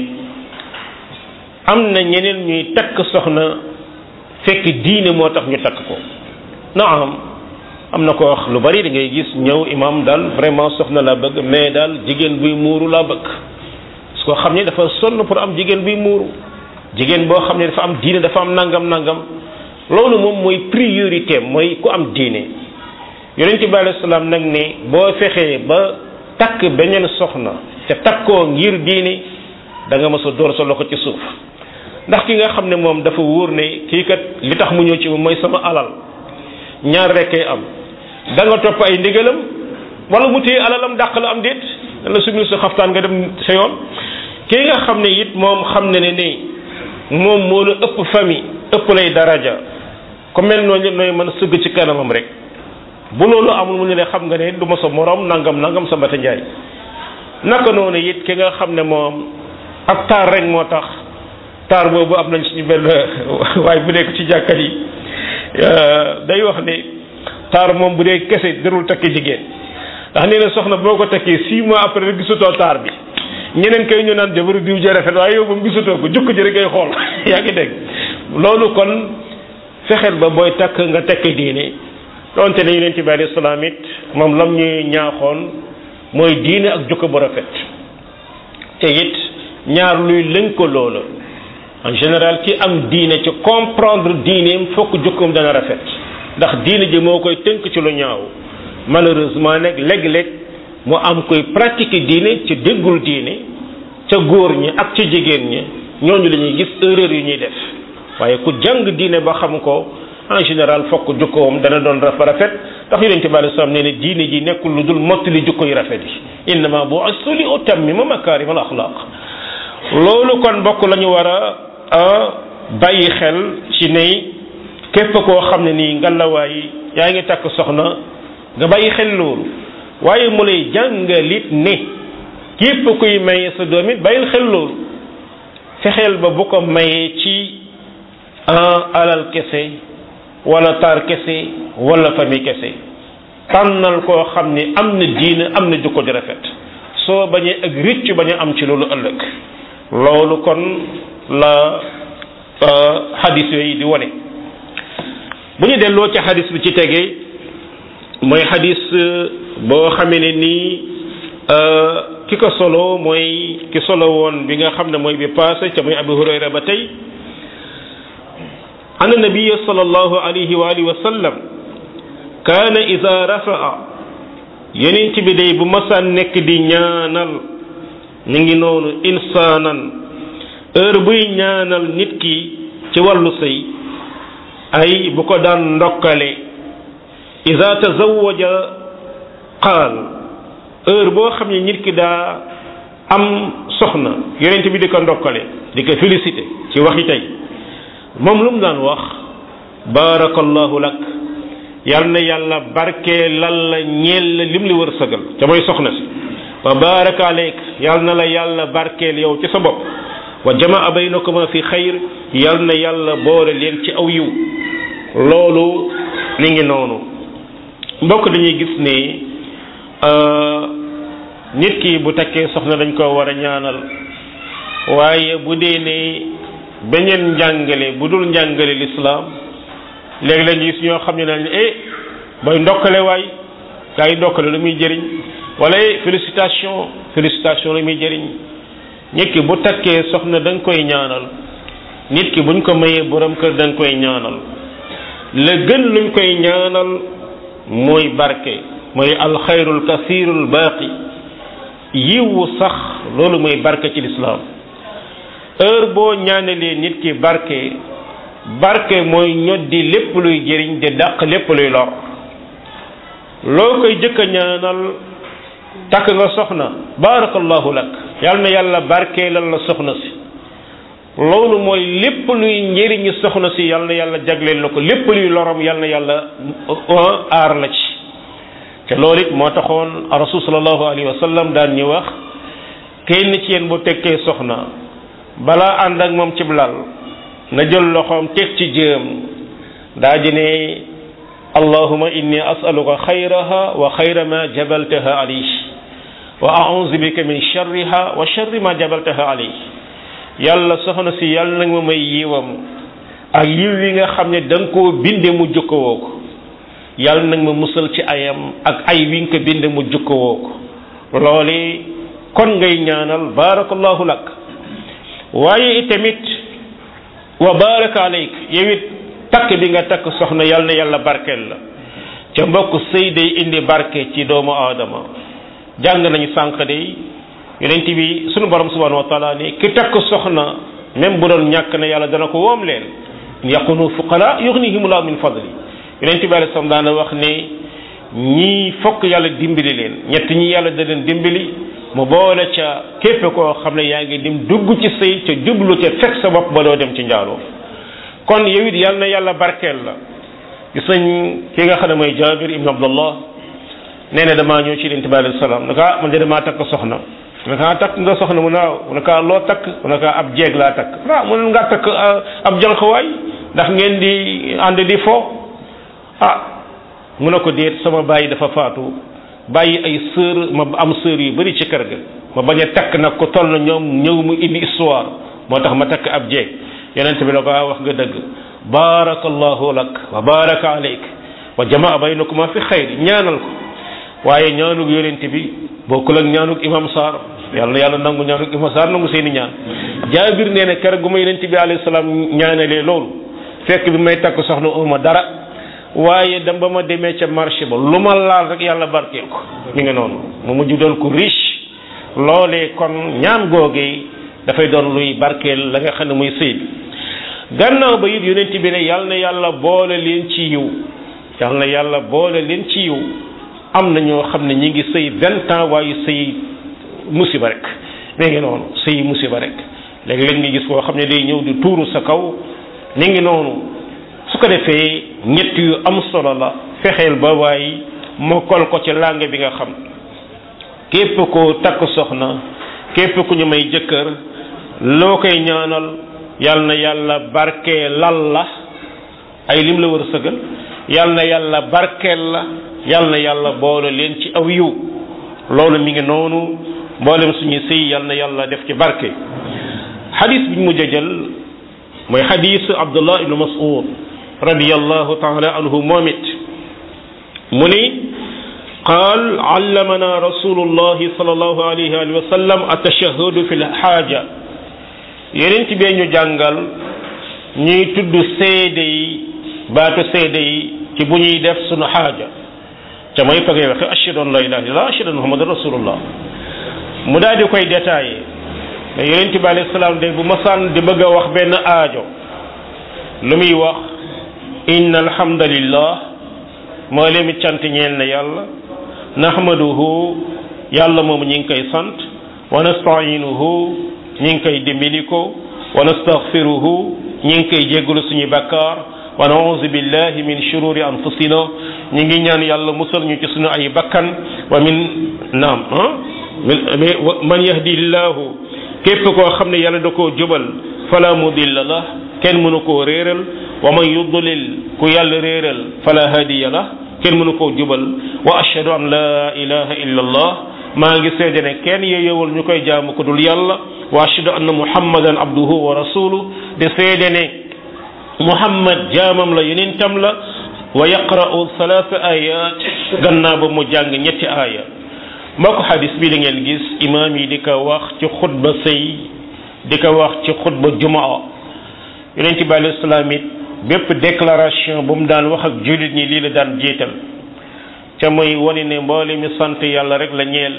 am na ñeneen ñuy takk soxna fekk diine moo tax ñu takk ko naam am na ko wax lu bari da ngay gis ñëw imam daal vraiment soxna laa bëgg mais daal jigéen buy muuru laa bëgg su ko xam ne dafa sonn pour am jigéen buy muuru jigéen boo xam ne dafa am diine dafa am nangam nangam loolu moom mooy priorité mooy ku am diine yonent bi alayhi salaam nag ne boo fexee ba takk beneen soxna te takkoo ngir diine da nga mës a door sa loxo ci suuf ndax ki nga xam ne moom dafa wóor ne kii kat li tax mu ñëw ci moom mooy sama alal ñaar rekkay am da nga topp ay ndigalam wala mu téye alalam dàq la am déet la sumil sa xaftaan nga dem sa yoon kii nga xam ne it moom xam ne ne ni moom moo la ëpp famille ëpp lay daraja ku mel noonu nooy mën a sëgg ci kanamam rek bu loolu amul mu ne la xam nga ne du ma sa morom nangam nangam sa mbata njaay naka noonu it ki nga xam ne moom ab taar rek moo tax taar boobu am nañ suñu benn waaye bu nekk ci jàkkat yi day wax ne taar moom bu dee kese darul takki jigéen ndax nee na soxna boo ko takkee six mois après rek gisutoo taar bi ñeneen kay ñu naan jabaru diw ja rafet waaye yow moom gisutoo ko jukk ji rek ngay xool yaa ngi dégg loolu kon fexeel ba booy takk nga tekk diine donte ne yonent bi alayhi salaam it moom lam ñuy ñaaxoon mooy diine ak jukko bu rafet te it ñaar luy lënkaloo la en général ki am diine ci comprendre diineem fokk jukkoom dana rafet ndax diine ji moo koy tënk ci lu ñaaw malheureusement nag léeg-léeg mu am koy pratiquer diine ci déggul diine ca góor ñi ak ca jigéen ñi ñooñu la ñuy gis erreur yu ñuy def waaye ku jàng diine ba xam ko en général fokk jukkoom dana doon rafa rafet ndax yonente bi alei salaam nee ne diine ji nekkul lu dul mottali jukko yu rafet yi innama bu'istu li utammima makarim al axlaq loolu kon bokk la ñu war a bàyyi xel ci ne képp koo xam ne nii ngalawaay yaa ngi takk soxna nga bàyyi xel loolu waaye mu lay jàngalit ne képp kuy maye sa doom it bàyyil xel loolu fexeel ba bu ko mayee ci alal kese wala taar kese wala famille kese tànnal koo xam ni am na diine am na jukko di rafet soo bañee ak ricc bañ a am ci loolu ëllëg loolu kon la xadis yooyu di wone bu ñu delloo ci xadis bi ci tege mooy xadis boo xamee ne nii ki ko solo mooy ki solo woon bi nga xam ne mooy bi passé ca muy abu hurayra ba tey an nabiya sallallahu alayhi wa alihi wa sallam kaana ida rafaa yonent bi day bu masaan nekk di ñaanal ñu ngi noonu insaanan heure buy ñaanal nit ki ci wàllu sëy ay bu ko daan ndokkale ida tazawaja qaal heure boo xam ne nit ki daa am soxna yonent bi di ko ndokkale di ko félicité ci waxi tey moom lu mu daan wax baarakallahu lak yal na yàlla barkee lal la ñeel la lim li wër sëgal ca mooy soxna si wa baraka aleyk yal na la yàlla barkeel yow ci sa bopp wa jamaa baynakuma fi xayr yal na yàlla boole leen ci aw yiw loolu mi ngi noonu mbokk dañuy gis ne nit ki bu takkee soxna dañ ko war a ñaanal waaye bu dee ne beneen njàngale bu dul njàngale lislaam léegi-léeg gis ñoo xam ne nañ eh booy ndokkale waay gaa yi ndokkale lu muy jëriñ wala eh félicitation félicitation lu muy jëriñ nit ki bu takkee soxna da nga koy ñaanal nit ki buñ ko mayee borom kër da nga koy ñaanal la gën luñ koy ñaanal mooy barke mooy alxayrul kasirul baaqi yiwu sax loolu mooy barke ci lislaam heure boo ñaanalee nit ki barke barke mooy ñoddi lépp luy jëriñ di dàq lépp luy lor loo koy jëkk a ñaanal takk nga soxna barakallahu lak yal na yàlla barkeelal la soxna si loolu mooy lépp luy njëriñu soxna si yal na yàlla jagleel la ko lépp luy lorom yal na yàlla aar la ci te loolu it moo taxoon rasul sallallahu alayhi wa sallam daan ñu wax kenn ci yéen bu tekkee soxna balaa ànd ak moom cib lal na jël loxoom teg ci jëm daa ji ne allahuma inni asaluka xayraha wa xayra ma jabaltaha alayhi wa a'udhu bika min sharriha wa sharri ma jabaltaha alayhi yàlla soxna si yàlla nag ma may yiwam ak yiw yi nga xam ne da nga koo binde mu jukkowoo ko yàlla nag ma musal ci ayam ak ay wi nga ko binde mu jukkowoo ko loole kon ngay ñaanal barakallahu lak waaye itamit wa baraka alayk yow it takk bi nga takk soxna yal na yàlla barkeel la ca mbokk sëy day indi barke ci doomu aadama jàng nañu sànq day yonent bi sunu borom subhanahu wa taala ni ki takk soxna même bu doon ñàkk na yàlla dana ko woom leen yakunu fuqara yughnihimullahu min fadli yonent bi alayhi salaam daana wax ne ñii fokk yàlla dimbali leen ñett ñi yàlla da leen dimbali mu boole ca képp koo xam ne yaa ngi dem dugg ci sëy ca jublu ca fekk sa bopp ba doo dem ci njaaloo kon yow it yal na yàlla barkeel la gis nañ ki nga xam ne mooy Jaabir ibn Abdullah nee na damaa ñëw ci yonent bi alayhi salaam ne ko man de damaa takk soxna mu ne ko takk nga soxna mu naaw mu ne ko loo takk mu ne ko ab jeeg laa takk ah mu ne nga takk ab jànqwaay ndax ngeen di ànd di fo ah mu ne ko déet sama bàyyi dafa faatu bàyyi ay sœur ma am sœur yu bari ci kër ga ma bañ a takk nag ko toll na ñoom ñëw mu indi histoire moo tax ma takk ab jeeg yonent bi la ko wax nga dëgg barakallahu lak wa baraka alayk wa jamaa baynakuma fi xayr ñaanal ko waaye ñaanug yonent bi bokkul ak ñaanug imam Sarr yàlla na yàlla nangu ñaanug imam Sarr nangu seeni ñaan jaabir nee na keroog gu ma yonent bi alayhi salaam ñaanalee loolu fekk bi may takk soxna uma dara waaye dem ba ma demee ca marché ba lu ma laal rek yàlla barkeel ko mi ngi noonu mu mujj doon ko riche loolee kon ñaan googee dafay doon luy barkeel la nga xam ne muy sëy bi gannaaw ba it yonent bi ne yàlla na yàlla boole leen ci yiw yàlla na yàlla boole leen ci yiw am na ñoo xam ne ñi ngi sëy vingt ans waaye sëy musiba rek mi ngi noonu sëy musiba rek léegi-léeg nga gis koo xam ne day ñëw di tuuru sa kaw mi ngi noonu su ko defee ñett yu am solo la fexeel ba waay mokkal ko ci langue bi nga xam képp ko takk soxna képp ku ñu may jëkkër loo koy ñaanal yal na yàlla barkee lal la ay lim la war a sëgal yal na yàlla barkeel la yal na yàlla boole leen ci aw yiw loolu mi ngi noonu mboolem suñu sëy yal na yàlla def ci barke xadis bi ñu mujj a jël mooy xadis abdullah ibnu mas'ud radiyallahu taala anhu moom it mu ni qaal allamana rasulullahi sallallahu alayhi wa sallam atashahudu fi lxaaja yeneen ci bee ñu jàngal ñuy tudd seede yi baatu seede yi ci bu ñuy def sunu xaaja ca mooy fa ngay waxe ashhadu an la ilaha illallah ashhadu anna muhammadan rasulullah mu daal di koy détaillé mais yonent bi alayhi salaam de bu masaan di bëgg a wax benn aajo lu muy wax inna alhamdulillah moo leen mi cant ñeel na yàlla nahmaduhu yàlla moom ñi ngi koy sant wa nasta'inuhu ñi ngi koy dimbali ko wa nastaghfiruhu ñi ngi koy jéggalu suñu bakkaar wa na'udhu billahi min shururi anfusina ñi ngi ñaan yàlla musal ñu ci suñu ay bakkan wa min naam ah man yahdillahu képp koo xam ne yàlla da koo jubal fala mudilla la kenn mënu koo réeral wa man yudlil ku yàlla réeral fala hadiya la kenn mënu koo jubal wa ashhadu an la ilaha illa allah maa ngi seede ne kenn yeeyewul ñu koy jaamu ko dul yàlla wa ashhadu anna muhammadan abduhu wa rasuluhu de seede ne muhammad jaamam la yonentam la wa yaqra'u salaasa ayat gannaaw ba mu jàng ñetti aaya mbokk xadis bi da ngeen gis imaam yi di ko wax ci xutba sëy di ko wax ci xutba jumaa yonent bi alayhi salaam it bépp déclaration bu mu daan wax ak jullit ñi lii la daan jiital ca muy wane ne mboole mi sant yàlla rek la ñeel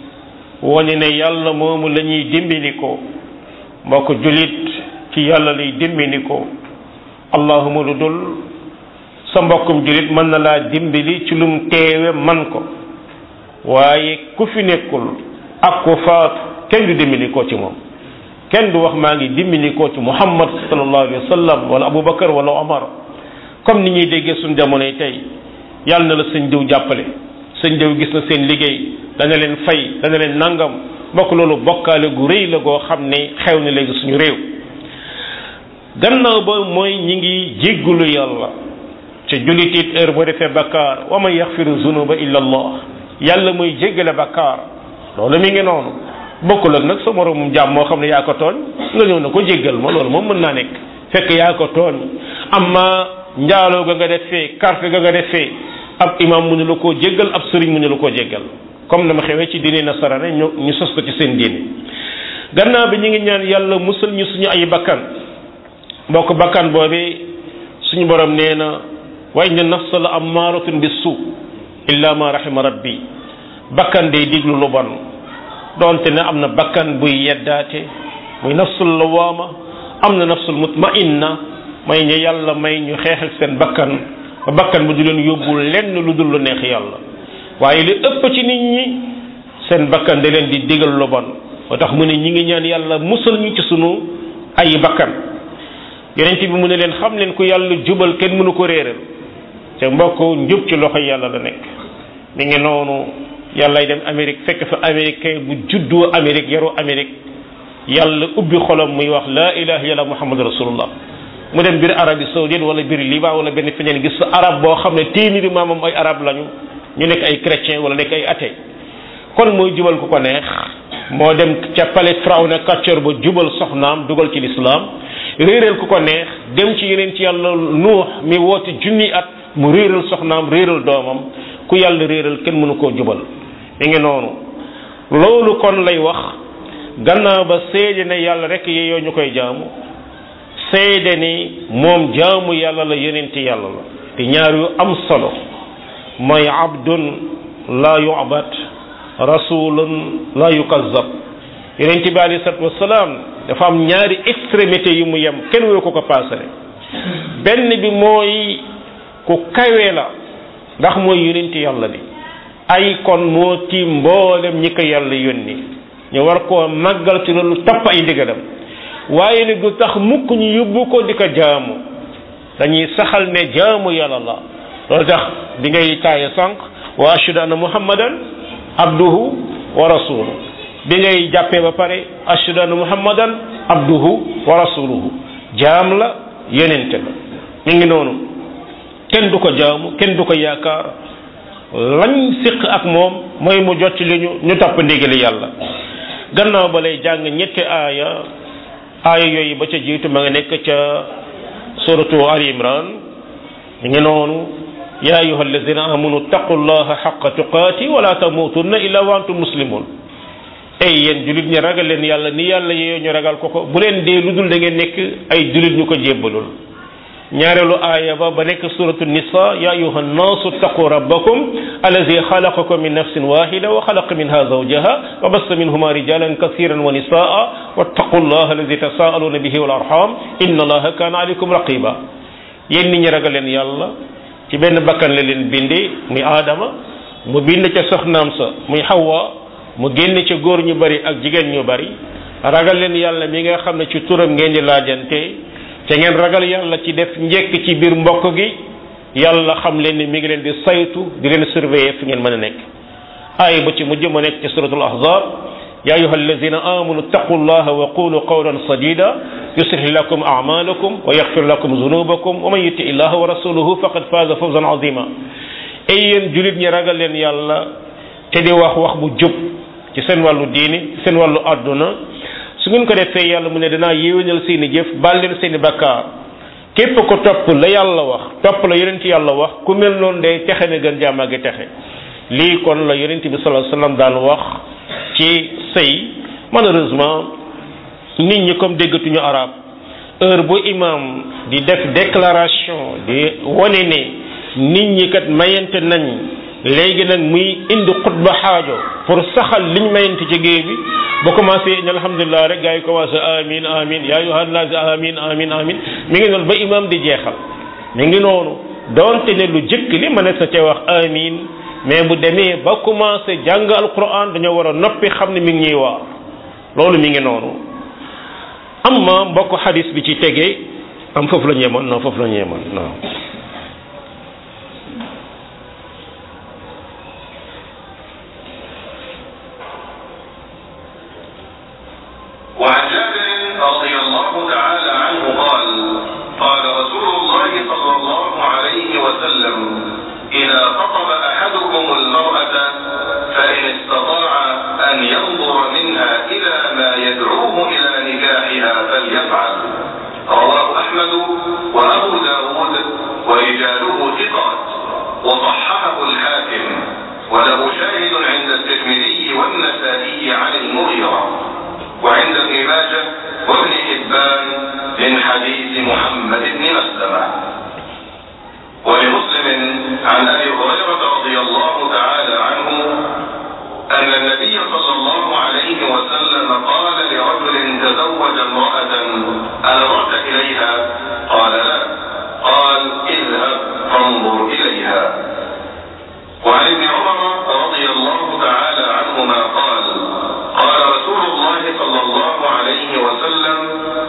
wane ne yàlla moomu la ñuy dimbali ko mbokk jullit ci yàlla lay dimbali ko allahuma lu dul sa mbokkum jullit mën na laa dimbali ci lum teewe man ko waaye ku fi nekkul ak ku faatu kenn du dimbali ko ci moom kenn du wax maa ngi dimbali ko ci muhammad sallallahu alayhi wa sallam wala abubakar wala omar comme ni ñuy déggee suñ jamonoy tey yàlla na la sëñ diw jàppale sëñ diw gis na seen liggéey dana leen fay dana leen nangam bokk loolu bokkaale gu rëy la goo xam ne xew na léegi suñu réew gannaaw ba mooy ñi ngi jéggulu yàlla ca jullit it heure boo defee bakkaar wa man yaxfiru zunuba illa allah yàlla mooy jéggale bakkaar loolu mi ngi noonu bokkul ak nag sa moroomum jàmm moo xam ne yaa ko tooñ nga ñëw na ko jéggal ma loolu moom mën naa nekk fekk yaa ko tooñ amma njaaloo ga nga defee carte ga nga defee ab imam mu ne la koo jéggal ab sëriñ mu ne la koo jéggal comme dama xewee ci diine nasarane ñu ñu sos ko ci seen diine gannaaw bi ñu ngi ñaan yàlla musal ñu suñu ay bakkan mbokk bakkan boobi suñu borom nee na wa inna nafsa la ammaratun bis suu illa ma rahima rabbi bakkan day diglu lu bon doonte ne am na bakkan buy yeddaate muy nafsul lawaama am na nafsul mutmainna may ñu yàlla may ñu xeex ak seen bakkan ba bakkan bu du leen yóbbu lenn lu dul lu neex yàlla waaye li ëpp ci nit ñi seen bakkan da leen di digal lu bon moo tax mu ne ñi ngi ñaan yàlla musal ñu ci sunu ay bakkan yonent bi mu ne leen xam leen ku yàlla jubal kenn mënu ko réeral te mbokk njub ci loxo yàlla la nekk mi ngi noonu yàllay dem Amérique fekk fa américain bu juddoo Amérique yaru Amérique yàlla ubbi xolam muy wax laa ilaha illallah muhammad rasulullah mu dem biir Arabie saoudite wala biir Liban wala benn feneen gis fa arab boo xam ne téeméeri maamam ay arab lañu ñu nekk ay chrétien wala nekk ay athée kon mooy jubal ku ko neex moo dem ca palais Firawna kàccoor ba jubal soxnaam dugal ci lislaam réeral ku ko neex dem ci yeneen ci yàlla nuux mi woote junni at mu réeral soxnaam réeral doomam ku yàlla réeral kenn mënu koo jubal mi ngi noonu loolu kon lay wax gannaaw ba seede ne yàlla rek yeyoo ñu koy jaamu seede ni moom jaamu yàlla la yonenti yàlla la te ñaar yu am solo mooy abdun la yu'bad rasulun la yukazzab yonenti bi alayhi salatu wasalaam dafa am ñaari extrémité yu mu yem kenn woo ko ko paasale benn bi mooy ku kawe la ndax mooy yonenti yàlla bi ay kon moo tiim mboolem ñi ko yàlla yónni ñu war koo màggal ci loolu topp ay ndigalam waaye nag du tax mukk ñu yóbbu ko di ko jaamu dañuy saxal ne jaamu yàlla la loolu tax di ngay taaye sànq wa ashhadu anna muhammadan abduhu wa rasuluhu bi ngay jàppee ba pare ashhadu anna muhammadan abduhu wa rasuluhu jaam la yonente la mi ngi noonu kenn du ko jaamu kenn du ko yaakaar lañ siq ak moom mooy mu jot li ñu ñu topp ndigali yàlla gannaaw ba lay jàng ñetti aaya aaya yooyu ba ca jiitu ma nga nekk ca suratu ali imran mi ngi noonu ya ayuha alladina amanu taqullaha xaqa tuqaati wala tamutunna illa wa antum muslimun ay yéen julit ñi ragal leen yàlla ni yàlla yee ñu ragal ko ko bu leen dee lu dul da ngeen nekk ay julit ñu ko jébbalul ñaareelu aaya ba ba nekk suratu nisa ya ayuha nnaasu taqu rabbakum allazi xalaqakum min nafsin wahida wa xalaqa minha zawjaha wa bassa minhuma rijalan kasiran wa nisaa wattaqu llaha allazi tasaaluna bihi wal arham inna allaha kana alaykum raqiba yéen nit ñi ragal leen yàlla ci benn bakkan la leen bindee muy aadama mu bind ca soxnaam sa muy xawa mu génn ca góor ñu bari ak jigéen ñu bari ragal leen yàlla mi nga xam ne ci turam ngeen di laajante te ngeen ragal yàlla ci def njekk ci biir mbokk gi yàlla xam leen ni mi ngi leen di saytu di leen surveiller fi ngeen mën a nekk aay ba ci mujj mu nekk ci suratul ahzab ya ayuha alladina amanu taqu llaha wa qulu qawlan sadida yuslih lakum a'malakum wa yaghfir lakum zunubakum wa man yuti illaha wa rasuluhu faqad faza fawzan azima ay yéen julit ñi ragal leen yàlla te di wax wax bu jub ci seen wàllu diini ci seen wàllu àdduna su ngeen ko defee yàlla mu ne danaa yéwénal seeni jëf baal leen seeni bakkaar képp ko topp la yàlla wax topp la yonent yàlla wax ku mel noonu day texe ne gën jaamaa gi texe lii kon la yonent bi sallallahu alayhi wasallam daan wax ci sëy malheureusement nit ñi comme déggatuñu arab heure bu imam di def déclaration di wone ne nit ñi kat mayante nañ léegi nag muy indi xutba xaajo pour saxal liñ mayante ci géej bi ba commencé in alhamdulilah rek gars yi commencé amin amin yaa ayyuhan naas amin amin amin mi ngi noonu ba imam di jeexal mi ngi noonu doonte ne lu jëkk li ma ne sa ca wax amin mais bu demee ba commencé jàng alquran dañoo war a noppi xam ne mi ngi ñuy waar loolu mi ngi noonu amma mbokk xadis bi ci tegee am foofu la ñeemoon non foofu la ñeemoon non وعن جابر رضي الله تعالى عنه قال قال رسول الله صلى الله عليه وسلم إذا خطب أحدكم المرأة فإن استطاع أن ينظر منها إلى ما يدعوه إلى نكاحها فليفعل رواه أحمد وأبو داود ورجاله ثقات وصححه الحاكم وله شاهد عند الترمذي والنسائي عن المغيرة وعند ابن ماجه وابن حبان من حديث محمد بن مسلمة ولمسلم عن ابي هريره رضي الله تعالى عنه ان النبي صلى الله عليه وسلم قال لرجل تزوج امراه انظرت اليها قال لا قال اذهب فانظر اليها وعن ابن عمر رضي الله تعالى عنهما قال قال رسول الله صلى الله عليه وسلم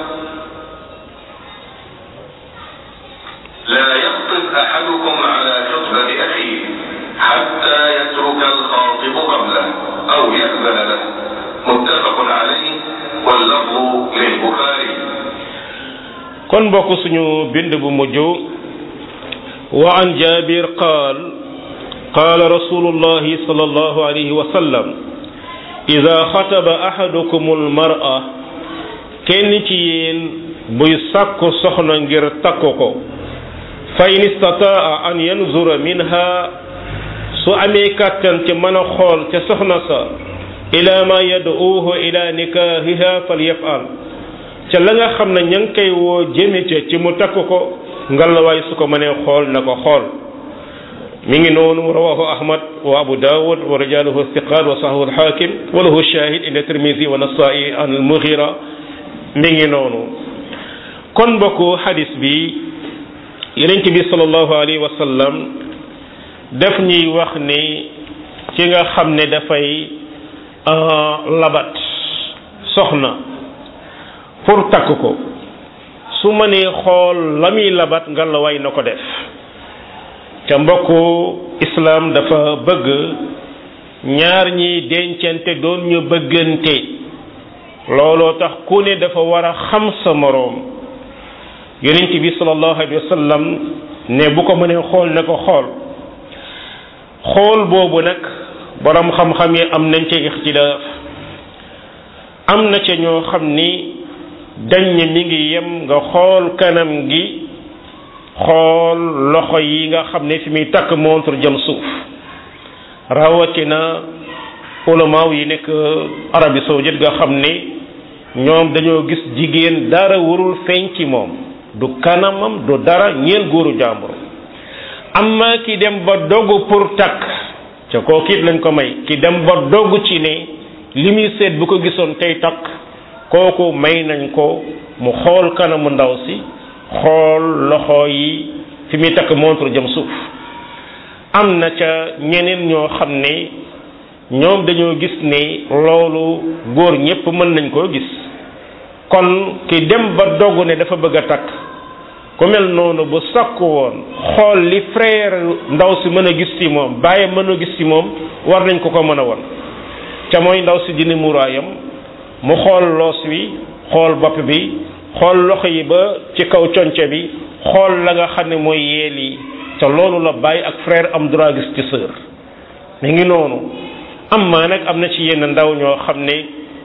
لا يخطب أحدكم على خطبة أخيه حتى يترك الخاطب قبله أو يأذن له متفق عليه واللفظ للبخاري kon bokk suñu bind bu mujj wa an jabir qaal qaala rasulullahi sallallahu alayhi wa sallam ida xataba ahadukum almar'a kenn ci yéen buy sàkku soxna ngir takku ko fa in istataa an yanzura minha su amee kàttan ci mën a xool ca soxna sa ila ma yad'uuhu ila nikahiha falyafal ca la nga xam ne ña ngi koy woo jëme ca ci mu takk ko ngalawaay su ko mënee xool na ko xool mi ngi noonu rawahu ahmad wa abu dawud wa rijaluhu thiqat wa sahahu alhakim wa lahu shahid inda tirmisi wa nasai an almughira mi ngi noonu kon mbokku hadis bi yonent bi sallallahu alayhi wa sallam daf ñuy wax ni ki nga xam ne dafay labat soxna pour takk ko su mënee xool la muy labat nga la way na ko def te mbokku islam dafa bëgg ñaar ñi dencante doon ñu bëggante looloo tax ku ne dafa war a xam sa moroom yonent bi sallallahu alayhi wa sallam ne bu ko mënee xool ne ko xool xool boobu nag borom xam-xam yi am nañ ca ixtilaaf am na ca ñoo xam ni dañ ne mi ngi yem nga xool kanam gi xool loxo yi nga xam ne fi muy takk montre jëm suuf rawatina ulamaaw yi nekk Arabie saoudite nga xam ne ñoom dañoo gis jigéen dara warul feeñ ci moom du kanamam du dara ñeel góoru jàmbur amma ki dem ba dogu pour takk ca kooku it lañ ko may ki dem ba dogu ci ne li muy seet bu ko gisoon tey takk kooku may nañ ko mu xool kanamu ndaw si xool loxo yi fi muy takk montre jëm suuf am na ca ñeneen ñoo xam ne ñoom dañoo gis ne loolu góor ñépp mën nañ koo gis kon ki dem ba dogg ne dafa bëgg a takk ku mel noonu bu sakku woon xool li frère ndaw si mën a gis ci moom bàyyi mën a gis ci moom war nañ ko ko mën a won ca mooy ndaw si dina muraayam mu xool loos wi xool bopp bi xool loxo yi ba ci kaw conce bi xool la nga xam ne mooy yeel yi ca loolu la bàyyi ak frère am droit gis ci sœur mi ngi noonu am maa nag am na ci yenn ndaw ñoo xam ne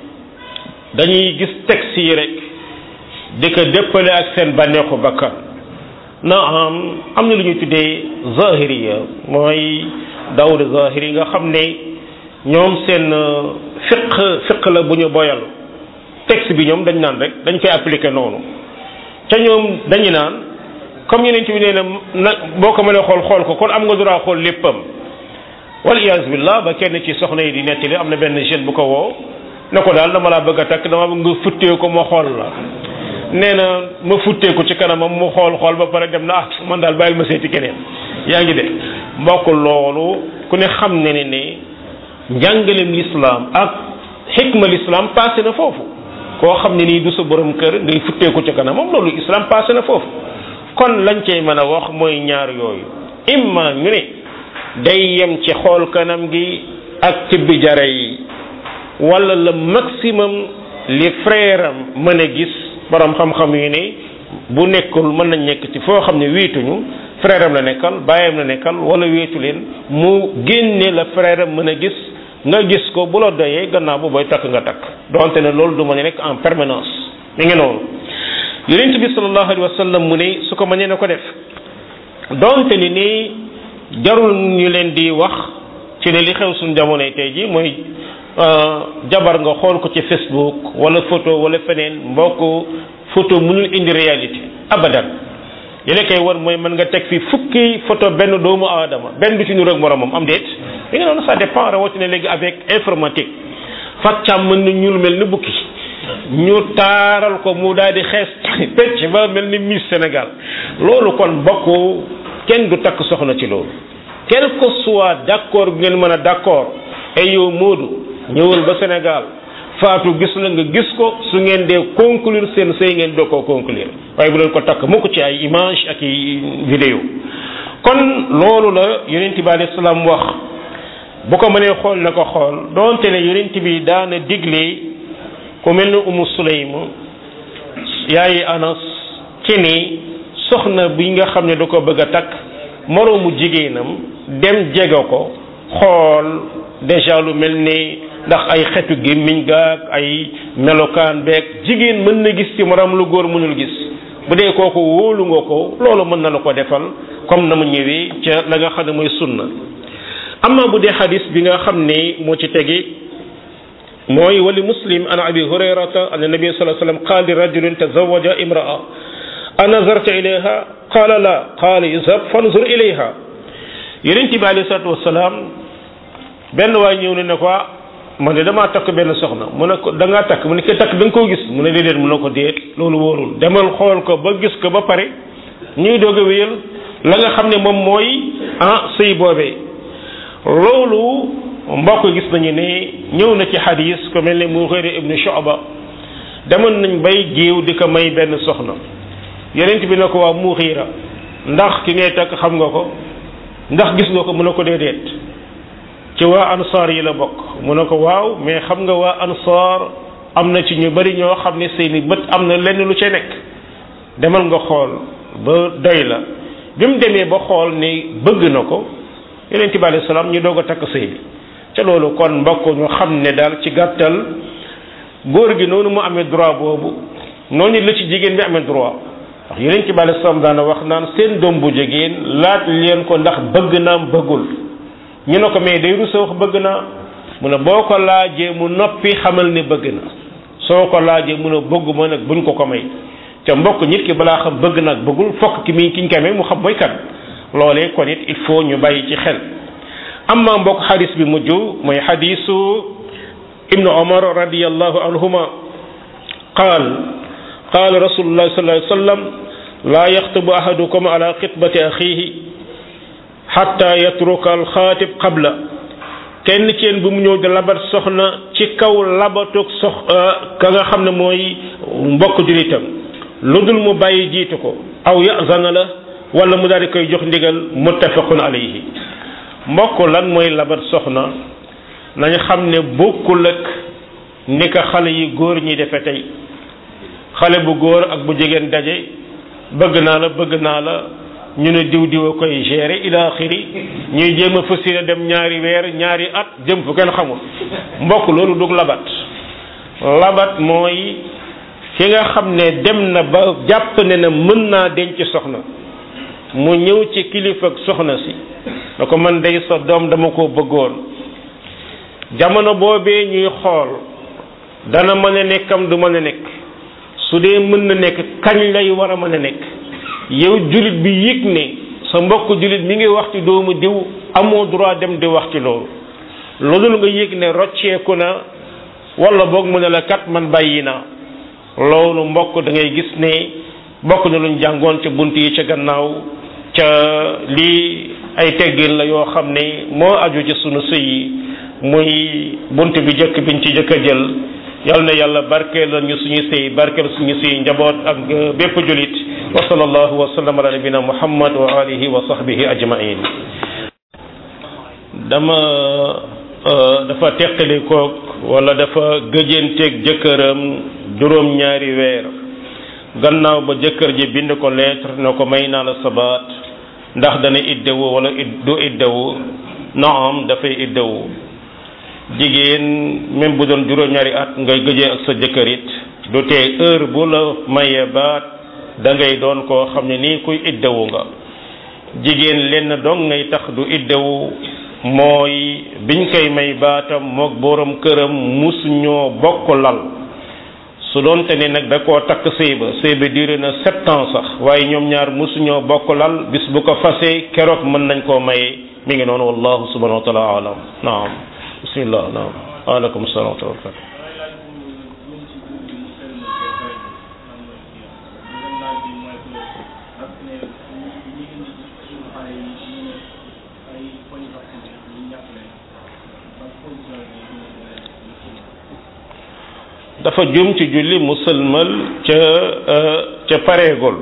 dañuy gis texte yi rek di ko déppale ak seen bànneexu bakkan na am am na lu ñuy tuddee zahiriya mooy dawri zahiri nga xam ne ñoom seen fiq fiq la bu ñu boyal texte bi ñoom dañ naan rek dañ koy appliquer noonu ca ñoom dañu naan comme yeneen bi nee na nag boo ko mënee xool xool ko kon am nga droit xool léppam wal iyaazu billah ba kenn ci soxna yi di nettali am na benn jeune bu ko woo ne ko daal dama laa bëgg a takk dama bëgg nga futtee ko ma xool la nee na ma futtee ko ci kanamam mu xool xool ba pare dem na ah man daal bàyyil ma seeti keneen yaa ngi de mbokk loolu ku ne xam ne ne ne njàngaleem lislaam ak xikma lislaam passé na foofu koo xam ne nii du sa borom kër ngay futtee ko ci kanamam loolu islam passé na foofu kon lañ cey mën a wax mooy ñaar yooyu imma ñu ne day yem ci xool kanam gi ak tibbi jare yi wala le maximum li frère am mën a gis borom xam-xam yi ne bu nekkul mën nañ nekk ci foo xam ne wéetuñu frère am la nekkal bàyyam la nekkal wala wéetu leen mu génne la frère am mën a gis nga gis ko bu la doyee gannaaw bu booy takk nga takk donte ne loolu du ma ne nekk en permanence mi ngi noonu yonent bi sallallahu alayhi wa sallam mu ne su ko mënee na ko def donte ni nii jarul ñu leen di wax ci ne li xew suñ jamonoy tey ji mooy jabar nga xool ko ci Facebook wala photo wala feneen mbokk photo mënul indi réalité abadan li la koy war mooy mën nga teg fi fukki photo benn doomu aadama benn du ci nu rek moromam am déet li nga noonu ça dépend rawatina léegi avec informatique faccam mën na ñuul mel ni bukki ñu taaral ko mu daal di xees pecc ba mel ni Miss Sénégal loolu kon bokk kenn du takk soxna ci loolu quel que soit d'accord bi ngeen mën a d'accord ay yow Moodu ñëwal ba Sénégal faatu gis la nga gis ko su ngeen dee conclure seen sëy ngeen doo koo conclure waaye bu leen ko takk mukk ci ay image ak i vidéo kon loolu la yonent bi alayhi salaam wax bu ko mënee xool na ko xool donte ne yonent bi daana digle ku mel ni umu sulaym yaayi anas ci ni soxna bi nga xam ne da ko bëgg a takk moroomu jigéenam dem jege ko xool déjà lu mel ni ndax ay xetu gémmiñ gaag ay melokaan beeg jigéen mën na gis ci morom lu góor mënul gis bu dee kooku wóolu nga ko loolu mën na la ko defal comme na mu ñëwee ca la nga xam ne mooy sunna amma bu dee xadis bi nga xam ne moo ci tegi mooy wali muslim an abi hurayrata an nabi sallallahu alayhi wasallam qaal li rajulin tazawaja imra'a anazarta ilayha qaala la qaala izhab fanzur ilayha yonent bi alayhi salatu wasalaam benn waay ñëw ne ne ko man de damaa takk benn soxna mu ne ko da ngaa takk mu ne ko takk da nga koo gis mu ne déedéet mu ne ko déet loolu wóorul demal xool ko ba gis ko ba pare ñuy doog a wéyal la nga xam ne moom mooy ah sëy boobee loolu mbokk gis nañu ne ñëw na ci xadis ko mel ne Mughira ibnu Shu'ba demoon nañ bay géew di ko may benn soxna yonent bi ne ko waa Mughira ndax ki ngay takk xam nga ko ndax gis nga ko mu ne ko déedéet ci waa ansaar yi la bokk mu ne ko waaw mais xam nga waa ansaar am na ci ñu bari ñoo xam ne seeni bët am na lenn lu ca nekk demal nga xool ba doy la bi mu demee ba xool ni bëgg na ko yonent bi alayhi salaam ñu doog a takk sëy bi ca loolu kon mbokk ñu xam ne daal ci gàttal góor gi noonu mu amee droit boobu noonu la ci jigéen bi amee droit ndax yonent bi alayhi salaam daana wax naan seen doom bu jigéen laaj leen ko ndax bëgg naam bëggul ñu ne ko mais day rusa wax bëgg naa mu ne boo ko laajee mu noppi xamal ne bëgg na soo ko laajee mu ne bëgguma nag buñ ko ko may ca mbokk nit ki balaa xam bëgg nag bëggul fokk ki muy ki ñu koy may mu xam mooy kan loolee kon it il faut ñu bàyyi ci xel amma mbokk xadis bi mujj mooy xadisu ibnu omar radiallahu anhuma qaal qaal rasulullah sallallahu alayhi wa sallam laa yaxtubu ahadukum ala xitbati axihi xatta yatruka alxaatib qabla kenn ci yéen bu mu ñëw di labat soxna ci kaw labatug sox ka nga xam ne mooy mbokk julitam lu dul mu bàyyi jiitu ko aw yazana la wala mu daal di koy jox ndigal muttafaqun alayhi mbokk lan mooy labat soxna nañ xam ne bokkul ak ni ko xale yi góor ñi defe tey xale bu góor ak bu jigéen daje bëgg naa la bëgg naa la ñu ne diw diw a koy gérer ila axiri ñuy jéem a fas yéene dem ñaari weer ñaari at jëm fu kenn xamul mbokk loolu dug labat labat mooy ki nga xam ne dem na ba jàpp ne na mën naa denc soxna mu ñëw ci kilifa ak soxna si na ko man day sa doom dama ko bëggoon jamono boobee ñuy xool dana mën a nekkam du mën a nekk su dee mën na nekk kañ lay war a mën a nekk yow julit bi yëg ne sa mbokk julit mi ngi wax ci doomu diw amoo droit dem di wax ci loolu loolu nga yëg ne rocceeku na wala boog mu ne la kat man bàyyi naa loolu mbokk da ngay gis ne bokk na luñ jàngoon ca bunt yi ca gannaaw ca lii ay teggin la yoo xam ne moo aju ci sunu sëy yi muy bunt bi jëkk biñ ci jëkk a jël yal na yàlla barkeel la ñu suñu sëy barkeel suñu sëy njaboot ak bépp julit wa sallallahu wa sallam ala nabina muhammad wa alihi wa sahbihi ajmain dama dafa teqali koog wala dafa gëjanteeg jëkkëram juróom ñaari weer gannaaw ba jëkkër ji bind ko lettre na ko may naa la sabaat ndax dana iddewu wala du iddewu naam dafay iddewu jigéen même bu doon juróom-ñaari at ngay gëjee ak sa jëkkër it du tee heure bu la mayee baat da ngay doon koo xam ne nii kuy iddewu nga jigéen lenn dong ngay tax du iddewu mooy biñ koy may baatam mook boroom këram musu ñoo bokk lal su doon te ne nag da koo takk sëy ba sëy ba duré na sept ans sax waaye ñoom ñaar musu ñoo bokk lal bis bu ko fasee keroog mën nañ koo maye mi ngi noonu wallahu subhanahu wa taala alam naam bismillah naam aleykum salaam wa rahmatullah dafa jum ci julli musalmal ca ca pareegul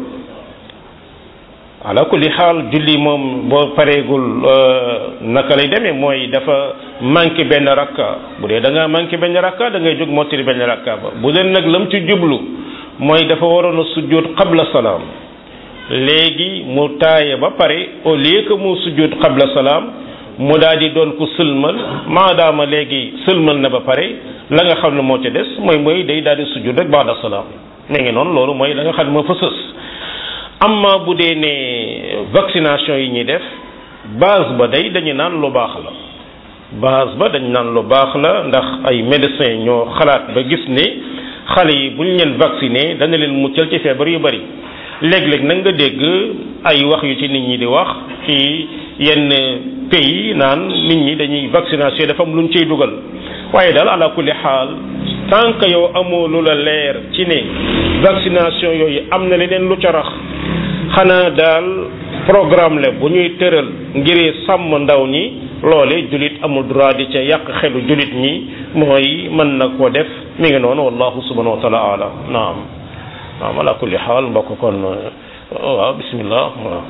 ala kulli xaal julli moom boo pareegul naka lay demee mooy dafa manqué benn rakka bu dee da ngaa manqué benn rakka da ngay jóg mottali benn rakka ba bu dee nag lam ci jublu mooy dafa waroon a sujjóot qabla salaam léegi mu taaye ba pare au lieu que mu sujjóot qabla salaam mu daal di doon ko sëlmal maadaama léegi sëlmal na ba pare la nga xam ne moo ca des mooy mooy day daal di sujjóot rek baada salaam ne ngi noonu loolu mooy la nga xam ne moo fa sës amma bu dee ne vaccination yi ñuy def base ba day dañu naan lu baax la base ba dañu naan lu baax la ndax ay médecins ñoo xalaat ba gis ne xale yi bu ñu leen vacciné dana leen muccal ci feebar yu bari léeg-léeg nag nga dégg ay wax yu ci nit ñi di wax ci yenn pays naan nit ñi dañuy vaccination dafa am lu ñu ciy dugal waaye daal ala kulli xaal tant que yow amoo lu la leer ci ne vaccination yooyu am na leneen lu ca rax xanaa daal programme la bu ñuy tëral ngir sàmm ndaw ñi loole julit amul droit di ca yàq xelu julit ñi mooy mën na koo def mi ngi noonu wallahu subhanahu wa taala alam naam naam ala kulli xaal mbokk kon waaw bismillah waaw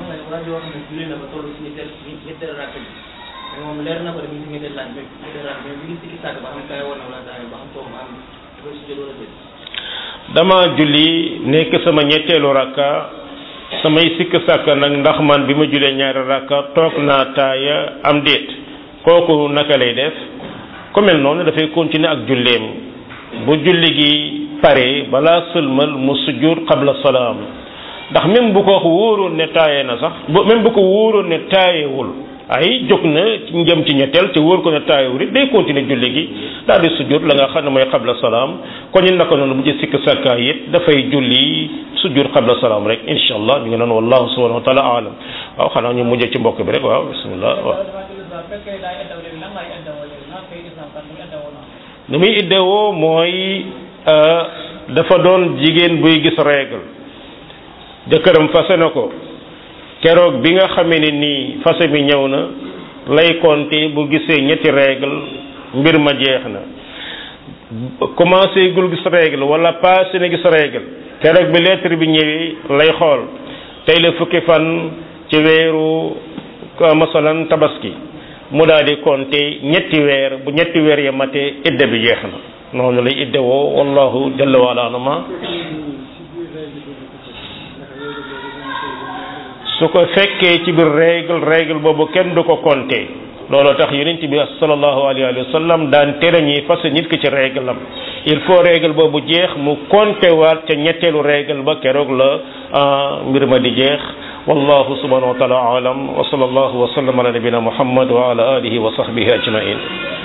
moom leer na ko dañuy si ñetteel laaj bi ñetteel laaj bi mi ngi sikki sàkk ba xam kaay woon na wala daay ba xam toog am dama julli nekk sama ñetteelu rakka samay sikk sàkk nag ndax man bi ma julee ñaari rakka toog naa taaya am déet kooku naka lay def ku mel noonu dafay continuer ak julleem bu julli gi pare balaa sëlmal mu sujjur qabla salaam ndax même bu ko wóoroon ne taaye na sax bu même bu ko wóoroon ne taayewul ay jóg na njëm ci ñetteel te wóor ko ne taayewul it day continuer julli gi daal di sujjur la nga xam ne mooy qabla salaam kon ñu naka noonu bu ci sikk sàkkaa it dafay julli sujjur qabla salaam rek insha allah ñu ngi noonu wallahu subhanahu wa taala alam waaw xanaa ñu mujjee ci mbokk bi rek waaw bismillah waaw ni muy iddewoo mooy dafa doon jigéen buy gis règle jëkkëram fase na ko keroog bi nga xamee ne nii fase bi ñëw na lay compter bu gisee ñetti règle mbir ma jeex na commencé gul gis règle wala passé na gis règle keroog bi lettre bi ñëwee lay xool tey la fukki fan ci weeru masalan tabaski mu daal di compter ñetti weer bu ñetti weer ya matee idda bi jeex na noonu lay idda woo wallahu jalla wa ala anama su ko fekkee ci biir règle règle boobu kenn du ko compter loolu tax yonent bi sallallahu alayhi wa sallam daan tere ñi fas nit ki ci règle am il faut règle boobu jeex mu compter waat ca ñetteelu règle ba keroog la mbir ma di jeex wallahu subhanahu wa taala alam wa sallallahu wa sallam ala nabina muhammad wa ala alihi wa sahbihi ajmain